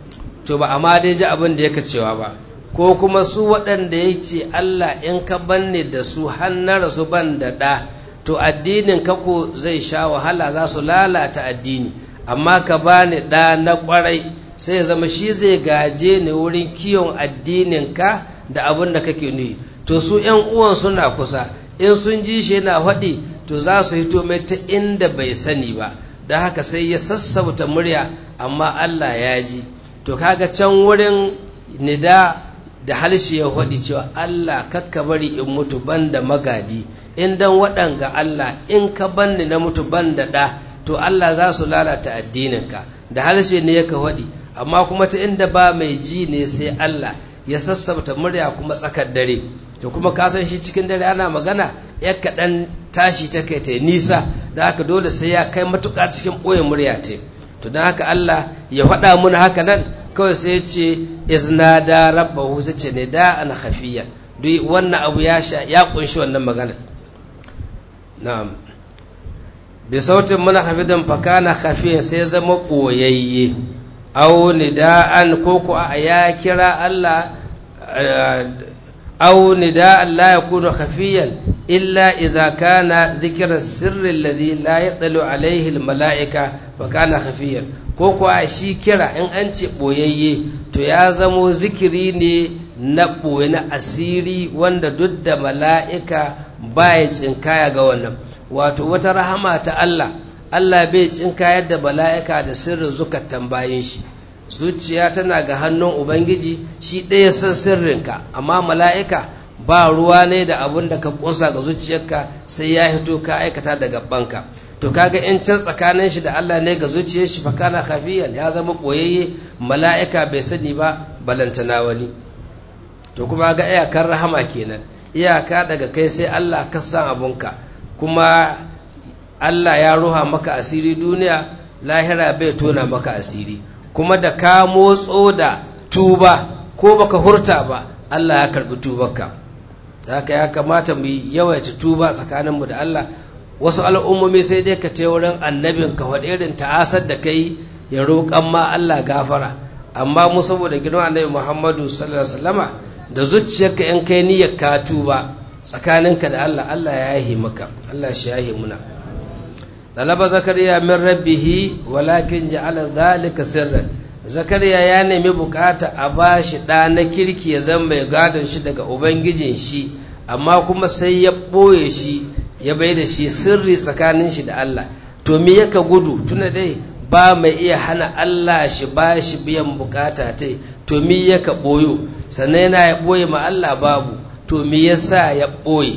to ba amma dai ji abin da yake cewa ba ko kuma su waɗanda ya ce Allah in ka banne da su har na rasu ban da ɗa to addinin ka ko zai sha wahala za su lalata addini amma ka bani ɗa na ƙwarai sai ya zama shi zai gaje ni wurin kiyon addininka da abin da kake nuyi to su ‘yan uwan suna kusa in sun ji shi yana faɗi to za su hito mai ta inda bai sani ba da haka sai ya sassauta murya amma Allah ya ji to kaga can wurin nida da halshe ya faɗi cewa Allah kakka bari in mutu ban da magadi in dan waɗanga Allah in ka banni na mutu ban da ɗa to Allah za su lalata addininka da halshe ne ya ka faɗi amma kuma ta inda ba mai ji ne sai Allah ya sassabta murya kuma tsakar dare to kuma ka san shi cikin dare ana magana ya kaɗan tashi ta kai ta nisa da haka dole sai ya kai matuƙa cikin ɓoye murya ce to don haka Allah ya faɗa mun haka nan kawai sai ya ce izna da rabbahu sai ce ne da ana hafiya duk wannan abu ya sha ya kunshi wannan magana na'am bi sautin muna hafidin fakana khafiyan sai zama koyayye aw nida'an ko ko a ya kira Allah aw nida'an la yakunu khafiyan illa idza kana dhikra sirri alladhi la yatalu alayhi almala'ika fakana khafiyan ko ko a shi kira in an ce boyayye to ya zamo zikiri ne na ɓoye na asiri wanda duk da mala'ika baya tsinkaya ga wannan wato wata rahama ta Allah Allah bai tsinkayar da mala'ika da sirrin zukatan bayan shi zuciya tana ga hannun Ubangiji shi ɗaya san sirrinka amma mala'ika ba ruwa ne da abun da ka ƙunsa ga zuciyarka sai ya hito ka aikata da gabanka to kaga in can tsakanin shi da Allah ne ga zuciyar shi fakana khafiyan ya zama ɓoyayye mala'ika bai sani ba balantana wani to kuma ga iyakar rahama kenan iyaka daga kai sai Allah ka san abunka kuma Allah ya ruha maka asiri duniya lahira bai tona maka asiri kuma da ka motso da tuba ko baka hurta ba Allah ya karbi tubarka haka ya kamata mu yawaita tuba tsakaninmu da Allah wasu al'ummomi sai dai ka ce wurin annabin ka faɗi irin ta'asar da kai ya roƙan ma Allah gafara amma mu saboda girman annabi Muhammadu sallallahu alaihi wasallama da zuciyarka in kai niyyar ka tuba tsakaninka da Allah Allah ya yahi maka Allah shi yahi muna talaba zakariya min rabbihi walakin ja'ala dhalika sirran zakariya ya nemi bukata a bashi ɗa na kirki ya zama mai gadon shi daga ubangijin shi amma kuma sai ya ɓoye shi ya bai da shi sirri tsakanin shi da Allah to me yaka gudu tuna dai ba mai iya hana Allah shi ba shi biyan bukata ta to me yaka ɓoyo sannan yana ya ɓoye ma Allah babu to me yasa ya ɓoye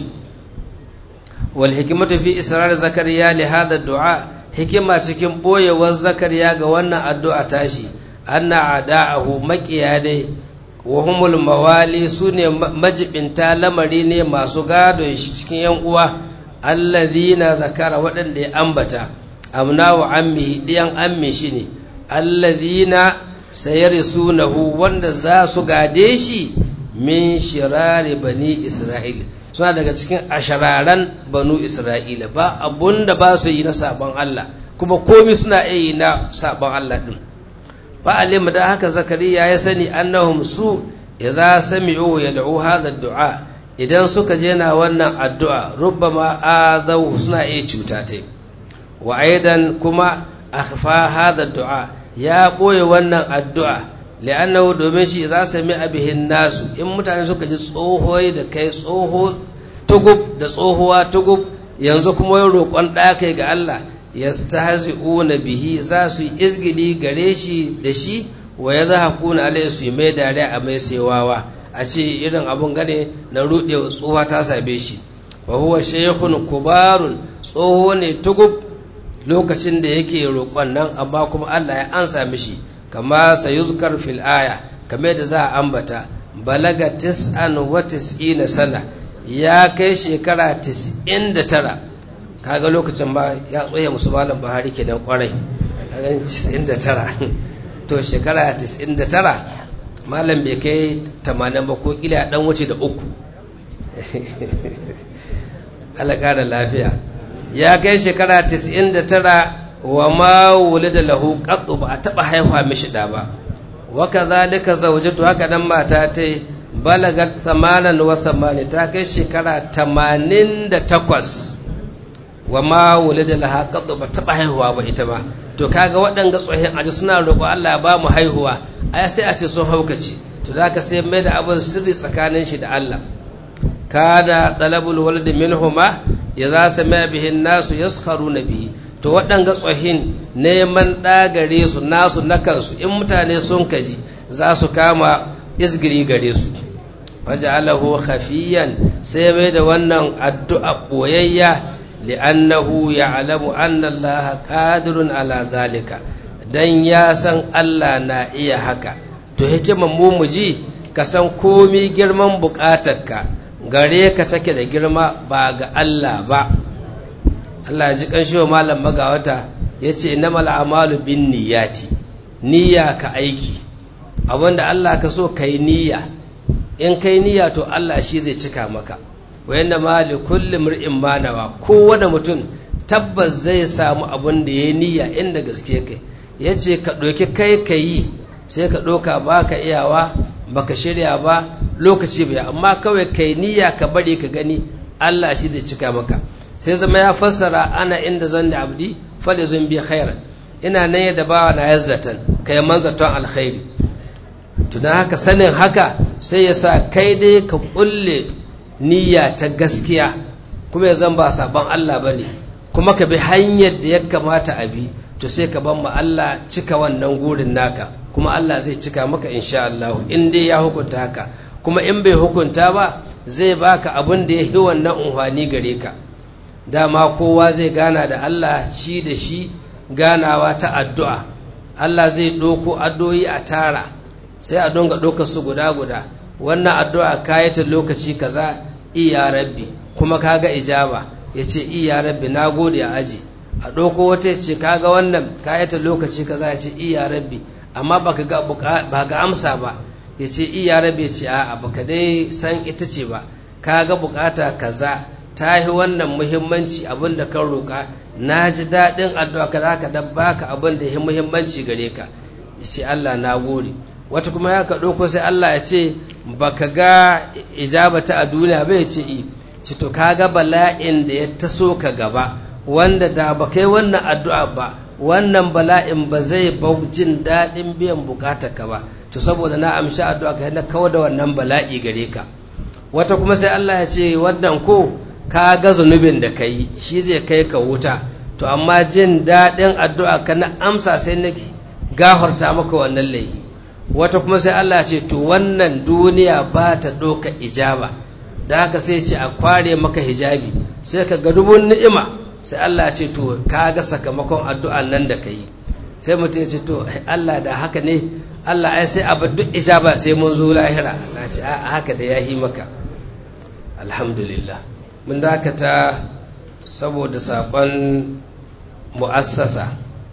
wal hikimatu fi israr zakariya li hada du'a hikima cikin ɓoyewar zakariya ga wannan addu'a tashi anna ada'ahu maƙiya dai wa humul mawali su ne majibinta lamari ne masu gadon shi cikin yan uwa allazina zakara waɗanda ya ambata amna wa ammi ɗiyan ammi shi ne allazina sayarisunahu wanda za su gade shi min shirari bani isra'il suna daga cikin ashararan banu isra'ila ba abun da ba su yi na sabon Allah kuma komi suna iya yi na sabon Allah ɗin fa'alim da haka zakariya ya sani annahum su idza sami'u yad'u hadha ad-du'a idan suka je na wannan addu'a rubbama adaw suna iya cuta ta wa aidan kuma akhfa hadha ad-du'a ya boye wannan addu'a li'annahu domin shi idza sami'a bihin nasu in mutane suka ji tsohoyi da kai tsoho tugub da tsohuwa tugub yanzu kuma yin roƙon ɗaya kai ga Allah yastahzi'una bihi za su yi izgili gare shi da shi wa yadhakuna alayhi su mai dariya a mai sewawa a ce irin abun gane na rude tsohuwa ta same shi wa huwa shaykhun kubarun tsoho ne tugub lokacin da yake roƙon nan amma kuma Allah ya ansa mishi kama sayuzkar fil aya kamar da za a ambata balaga tis'an wa tis'ina sana ya kai shekara 99 kaga lokacin ba ya tsoye musu malam buhari kenan kwarai kaga 99 to shekara 99 malam bai kai 80 ba ko kila dan wuce da uku Allah kara lafiya ya kai shekara 99 wa ma wulida lahu qattu ba a taba haihuwa mishi da ba wa kadhalika zawjatu haka dan mata ta balagat 88 ta kai shekara 88 wa ma wulida laha qad ba taba haihuwa ba ita ba to kaga waɗanga tsohin aji suna roƙo Allah ya ba mu haihuwa ai sai a ce sun haukace to zaka sai mai da abin sirri tsakanin shi da Allah kada talabul walad minhuma idza sami'a bihi nasu yaskharuna bihi to waɗanga tsohin neman ɗagare su nasu na kansu in mutane sun kaji za su kama isgiri gare su waja'alahu khafiyan sai mai da wannan addu'a boyayya li'annahu ya'lamu anna Allah qadirun ala zalika dan ya san Allah na iya haka to hikiman mu muji ka san komi girman bukatarka gare ka take da girma ba ga Allah ba Allah ji kanshi wa malam magawata yace innamal a'malu bin niyyati niyya ka aiki abinda Allah ka so kai niyya in kai niyya to Allah shi zai cika maka wa yanda ma li kulli mar'in manawa kowane mutum tabbas zai samu abin da ya niyya inda gaske kai yace ka ɗauki kai ka yi sai ka ɗauka ba ka iyawa baka shirya ba lokaci bai amma kawai kai niyya ka bari ka gani Allah shi zai cika maka sai zama ya fassara ana inda zan da abdi falizun bi khairan ina nan yadda bawa na yazzatan kai manzaton alkhairi to dan haka sanin haka sai ya sa kai dai ka kulle niyya ta gaskiya kuma ya zan ba sabon Allah bane kuma ka bi hanyar da ya kamata a bi to sai ka ban ma Allah cika wannan gurin naka kuma Allah zai cika maka insha Allah in dai ya hukunta haka kuma in bai hukunta ba zai baka abin da ya yi wannan unhwani gare ka dama kowa zai gana da Allah shi da shi ganawa ta addu'a Allah zai ɗoko addu'o'i a tara sai a donga ɗoka su guda guda wannan addu'a kayata lokaci kaza iya rabbi kuma kaga ijaba ya ce iya rabbi na gode a aji a ɗauko wata ya ce kaga wannan kayata lokaci kaza ya ce iya rabbi amma ba ga amsa ba ya ce iya rabbi ya ce a'a baka dai san ita ce ba kaga bukata kaza ta yi wannan muhimmanci abin da kan roƙa na ji daɗin addu'a ka zaka dan baka abin da ya muhimmanci gare ka ya ce Allah na gode wata kuma ya ka ɗauko sai Allah ya ce baka ga ijabata a duniya bai ce i ci to kaga bala'in da ya taso ka gaba wanda da ba kai wannan addu'a ba wannan bala'in ba zai bau jin daɗin biyan bukatar ka ba to saboda na amshi addu'a ka na kawo da wannan bala'i gare ka wata kuma sai Allah ya ce wannan ko ka ga zunubin da ka yi shi zai kai ka wuta to amma jin daɗin addu'a ka na amsa sai na gafarta maka wannan laifi wata kuma sai Allah ce to wannan duniya ba ta ɗauka ijaba da haka sai ce a kware maka hijabi sai ka ga dubun ni'ima sai Allah ce to ka ga sakamakon addu'an nan da ka yi sai mutum ya ce to Allah da haka ne Allah ai sai abu duk ijaba sai mun zo lahira na ce a haka da ya yi maka alhamdulillah mun dakata saboda saƙon mu'assasa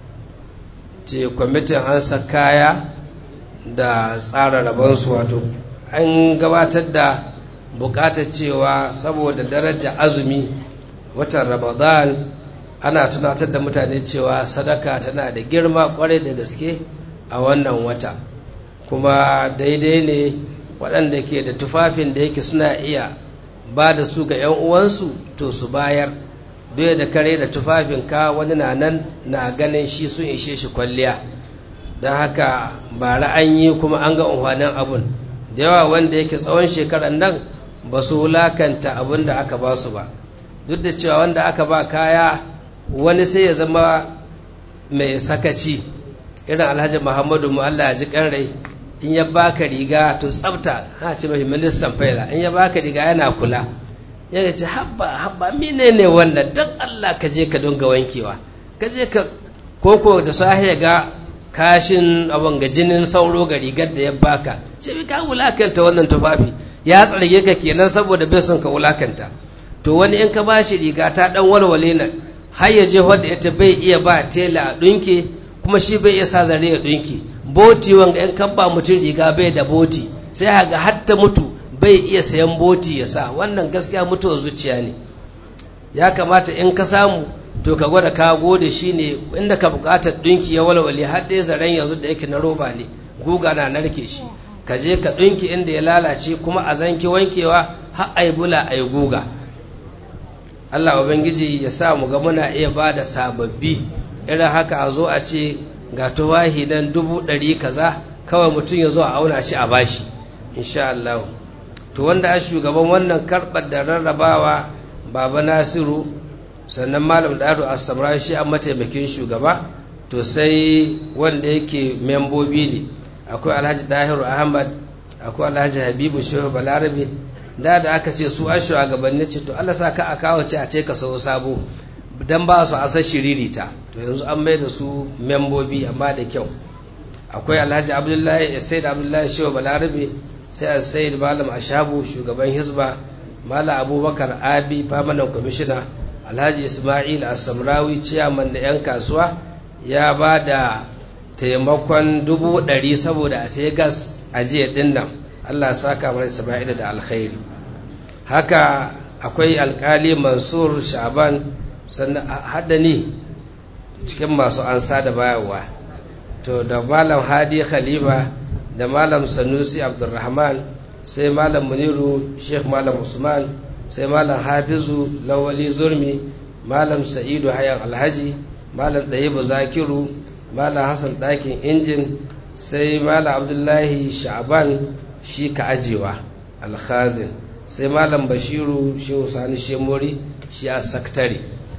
ce kwamitin an sa kaya da tsara rabonsu wato an gabatar da bukatar cewa saboda daraja azumi watan ramadan ana tunatar da mutane cewa sadaka tana da girma kwarai da gaske a wannan wata kuma daidai ne waɗanda ke da tufafin da yake suna iya ba da su ga 'yan uwansu to su bayar doya da kare da tufafinka wani na nan na ganin shi sun ishe shi kwalliya don haka ba an yi kuma an ga unhwanin abun da yawa wanda yake tsawon shekarar nan ba su wulakanta abin da aka ba su ba duk da cewa wanda aka ba kaya wani sai ya zama mai sakaci irin alhaji muhammadu mu Allah ya ji rai in ya baka riga to tsafta ha ce mafi ministan faila in ya baka riga yana kula ya ce habba habba mine ne wannan don Allah ka je ka dunga wankewa ka je ka koko da sahi ga kashin abin ga jinin sauro ga rigar da ya baka ce ka wulakanta wannan tufafi ya tsarge ka kenan saboda bai son ka wulakanta to wani in ka ba shi riga ta dan walwale nan har ya je wadda ita bai iya ba tela a dunke kuma shi bai iya sa zare ya dunke boti wanga in kan ba mutum riga bai da boti sai haga hatta mutu bai iya sayan boti ya sa wannan gaskiya mutuwar zuciya ne ya kamata in ka samu to ka gwada ka gode shi ne inda ka bukatar ɗinki ya walwale har dai zaren yanzu da yake na roba ne guga na narke shi ka je ka ɗinki inda ya lalace kuma a zanki wankewa har a yi bula a yi guga Allah Ubangiji ya sa mu ga muna iya ba da sababbi irin haka a zo a ce ga tuwahi nan dubu ɗari kaza kawai mutum ya zo a auna shi a bashi insha Allah to wanda a shugaban wannan karɓar da rarrabawa baba nasiru sannan malam dado astamra shi an mataimakin shugaba to sai wanda yake membobi ne akwai alhaji dahiru ahmad akwai alhaji habibu shehu balarabe da da aka ce su an shugabanni ce to allah sa ka a kawo ce a ce ka sau sabo dan ba su asar shiririta to yanzu an mai da su membobi amma da kyau akwai alhaji abdullahi said abdullahi shehu balarabe sai a said malam ashabu shugaban hisba malam abubakar abi famanan kwamishina alhaji ismail asamrawi ciyaman da 'yan kasuwa ya ba da taimakon dubu ɗari saboda a sai gas a jiya ɗin nan allah saka mana ismail da alkhairi haka akwai alkali mansur sha'ban sannan haddani cikin masu ansa da bayarwa to da malam hadi khalifa da malam sanusi abdulrahman sai malam muniru sheikh malam usman sai malam hafizu lawali zurmi malam sa'idu hayan alhaji malam ɗayibu zakiru malam hassan ɗakin injin sai malam abdullahi sha'ban shi ka ajewa alkhazin sai malam bashiru shehu sani shemori shi a saktare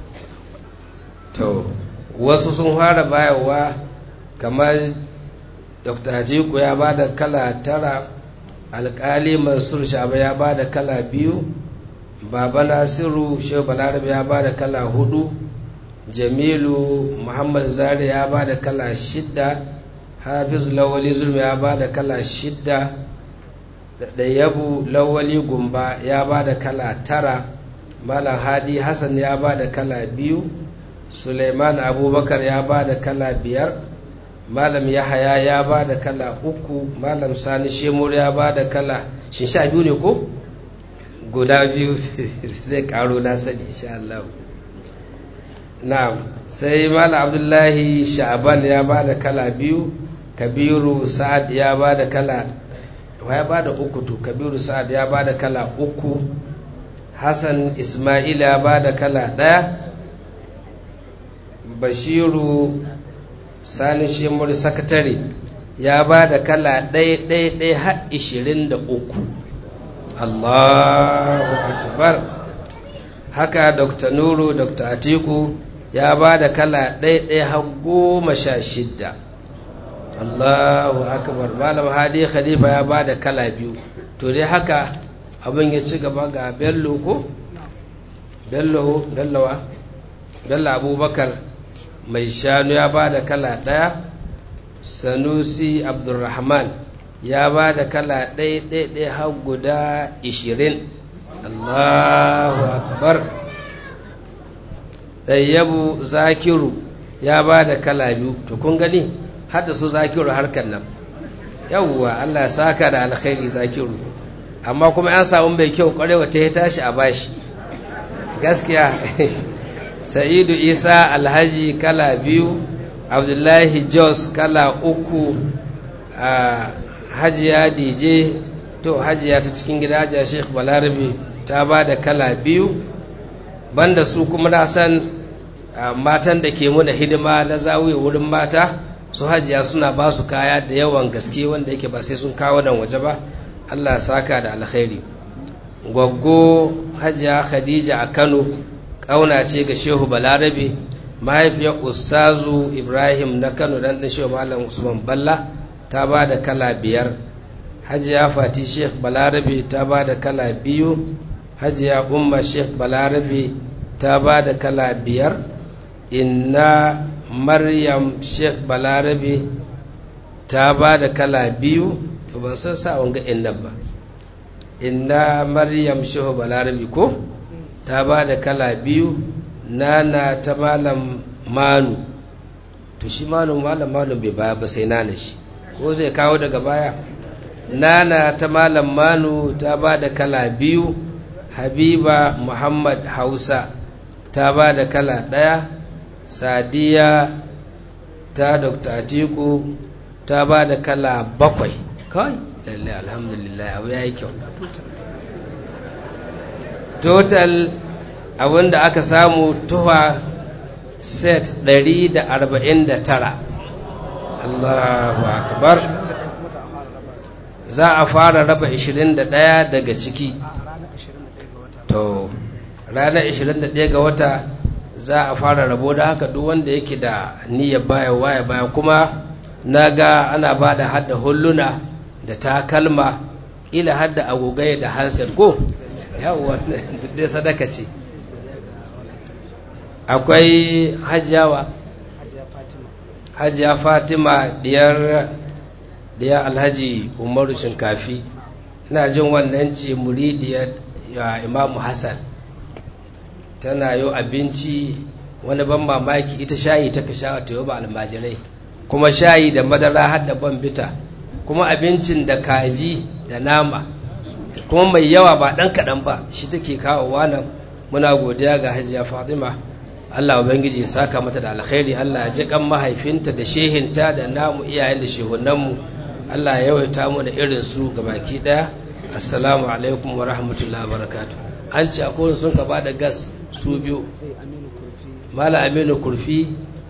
to wasu sun fara bayarwa kamar dr hajiku ya ba da kala tara alkali mansur shaba ya ba da kala biyu baba nasiru shehu balarabe ya ba da kala hudu jamilu muhammad zari ya ba da kala shidda hafiz lawali zulmi ya ba da kala shidda ɗayyabu lawali gumba ya ba da kala tara malam hadi hassan ya ba da kala biyu suleiman abubakar ya ba da kala biyar malam yahaya ya ba da kala uku malam sani shemur ya ba da kala shin sha biyu ne ko guda biyu zai karo na sani insha Allah na'am sai malam abdullahi sha'aban ya ba da kala biyu kabiru sa'ad ya ba da kala ya ba da uku to kabiru sa'ad ya ba da kala uku hassan ismail ya ba da kala ɗaya bashiru sani shemur sakatare ya ba da kala ɗaya ɗaya ɗaya har ishirin da uku allahu akbar haka dr nuru dr atiku ya ba da kala ɗaya ɗaya har goma sha shidda allahu akbar malam hadi khalifa ya ba da kala biyu to dai haka abin ya ci gaba ga bello ko bello bellowa bello abubakar mai shanu ya ba da kala ɗaya sanusi abdulrahman ya ba da kala ɗaya ɗaya har guda ishirin allahu akbar ɗayyabu zakiru ya ba da kala biyu to kun gani hada su zakiru harkar nan yawwa allah ya saka da alkhairi zakiru amma kuma ya samu mai kyau kwarewa ta ya tashi a bashi gaskiya sa'idu isa alhaji kala biyu abdullahi jos kala uku a hajiya dj to hajiya ta cikin gida hajiya sheikh balarabe ta ba da kala biyu banda su kuma na san matan da ke muna hidima na zawiya wurin mata su hajiya suna ba su kaya da yawan gaske wanda yake ba sai sun kawo nan waje ba allah saka da alkhairi gwaggo hajiya khadija a kano ƙauna ce ga shehu balarabe mahaifiyar ustazu ibrahim na kano dan ɗan shehu malam usman balla ta ba da kala biyar hajiya fati sheikh balarabe ta ba da kala biyu hajiya umma sheikh balarabe ta ba da kala biyar inna maryam sheikh balarabe ta ba da kala biyu to ban san sa wanga inna ba inna maryam shehu balarabe ko ta ba da kala biyu nana ta malam manu to shi malam malam malam bai baya ba sai nana shi ko zai kawo daga baya nana ta malam manu ta ba da kala biyu habiba muhammad hausa ta ba da kala ɗaya sadiya ta dr atiku ta ba da kala bakwai kawai lalle alhamdulillah abu ya yi kyau total abinda aka samu tuwa set 149 Allahu akbar za a fara raba 21 daga ciki to ranar 21 ga wata za a fara rabo da haka duk wanda yake da niyyar baya waya baya kuma na ga ana ba da hada hulluna da takalma ila hada agogai da hansel ko yawon dai sadaka ce akwai hajjawa hajjiya fatima diyar diyar alhaji umaru shinkafi ina jin wannan ce muridiyar imamu hassan tana yau abinci wani ban mamaki ita shayi ta kasha ta yau ba almajirai kuma shayi da madara har da ban bita kuma abincin da kaji da nama kuma mai yawa ba ɗan kaɗan ba shi take kawowa nan muna godiya ga hajiya fatima allah ubangiji ya saka mata da alkhairi allah ya ji kan mahaifinta da shehinta da namu iyayen da shehunanmu allah ya yawaita mu da irin su ga baki ɗaya assalamu alaikum wa rahmatullahi wa barakatuh an ce akwai sun ka ba da gas su biyu mala aminu kurfi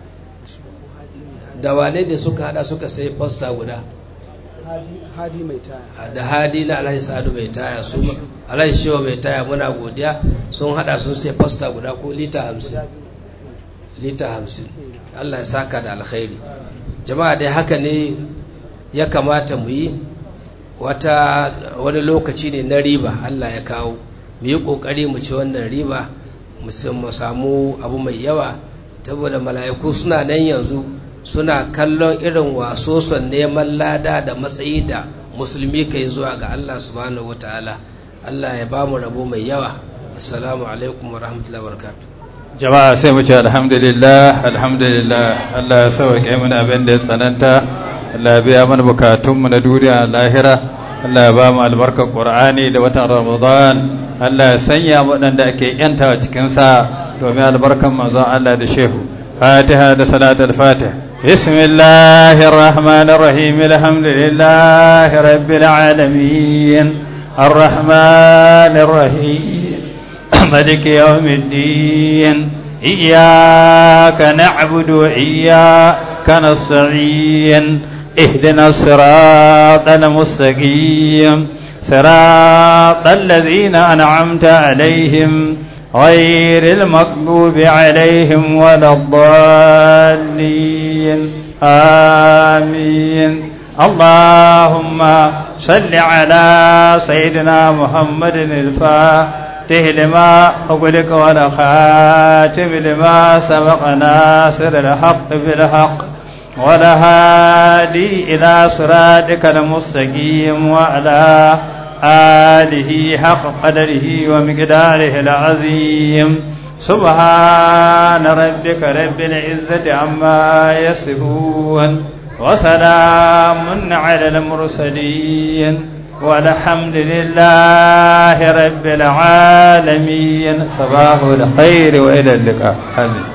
da wane da suka hada suka sai posta guda hadi mai taya da hadi na alhaji sa'adu mai taya su alhaji shewa mai taya muna godiya sun hada sun sai posta guda ko lita hamsin lita hamsin allah ya saka da alkhairi jama'a dai haka ne ya kamata mu yi wata wani lokaci ne na riba allah ya kawo mu yi kokari mu ci wannan riba mu samu abu mai yawa saboda mala'iku suna nan yanzu suna kallon irin wasoson neman lada da matsayi da musulmi ka yi zuwa ga Allah subhanahu wataala Allah ya ba mu rabo mai yawa assalamu alaikum wa rahmatullahi wa barakatuh jama'a sai mu ce alhamdulillah alhamdulillah Allah ya sauke mana abin da ya tsananta Allah ya biya mana bukatunmu na duniya lahira Allah ya ba mu albarkar Qur'ani da watan Ramadan Allah ya sanya waɗanda ake yantawa cikin sa domin albarkan manzon Allah da shehu Fatiha da salatul Fatiha بسم الله الرحمن الرحيم الحمد لله رب العالمين الرحمن الرحيم ملك يوم الدين إياك نعبد وإياك نستعين اهدنا الصراط المستقيم صراط الذين أنعمت عليهم غير المغضوب عليهم ولا الضالين آمين اللهم صل على سيدنا محمد الفاتح لما أغلق ولا خاتم لما سبق ناصر الحق بالحق ولا هادي إلى صراطك المستقيم وعلى آله حق قدره ومقداره العظيم سبحان ربك رب العزة عما يصفون وسلام على المرسلين والحمد لله رب العالمين صباح الخير وإلى اللقاء آمين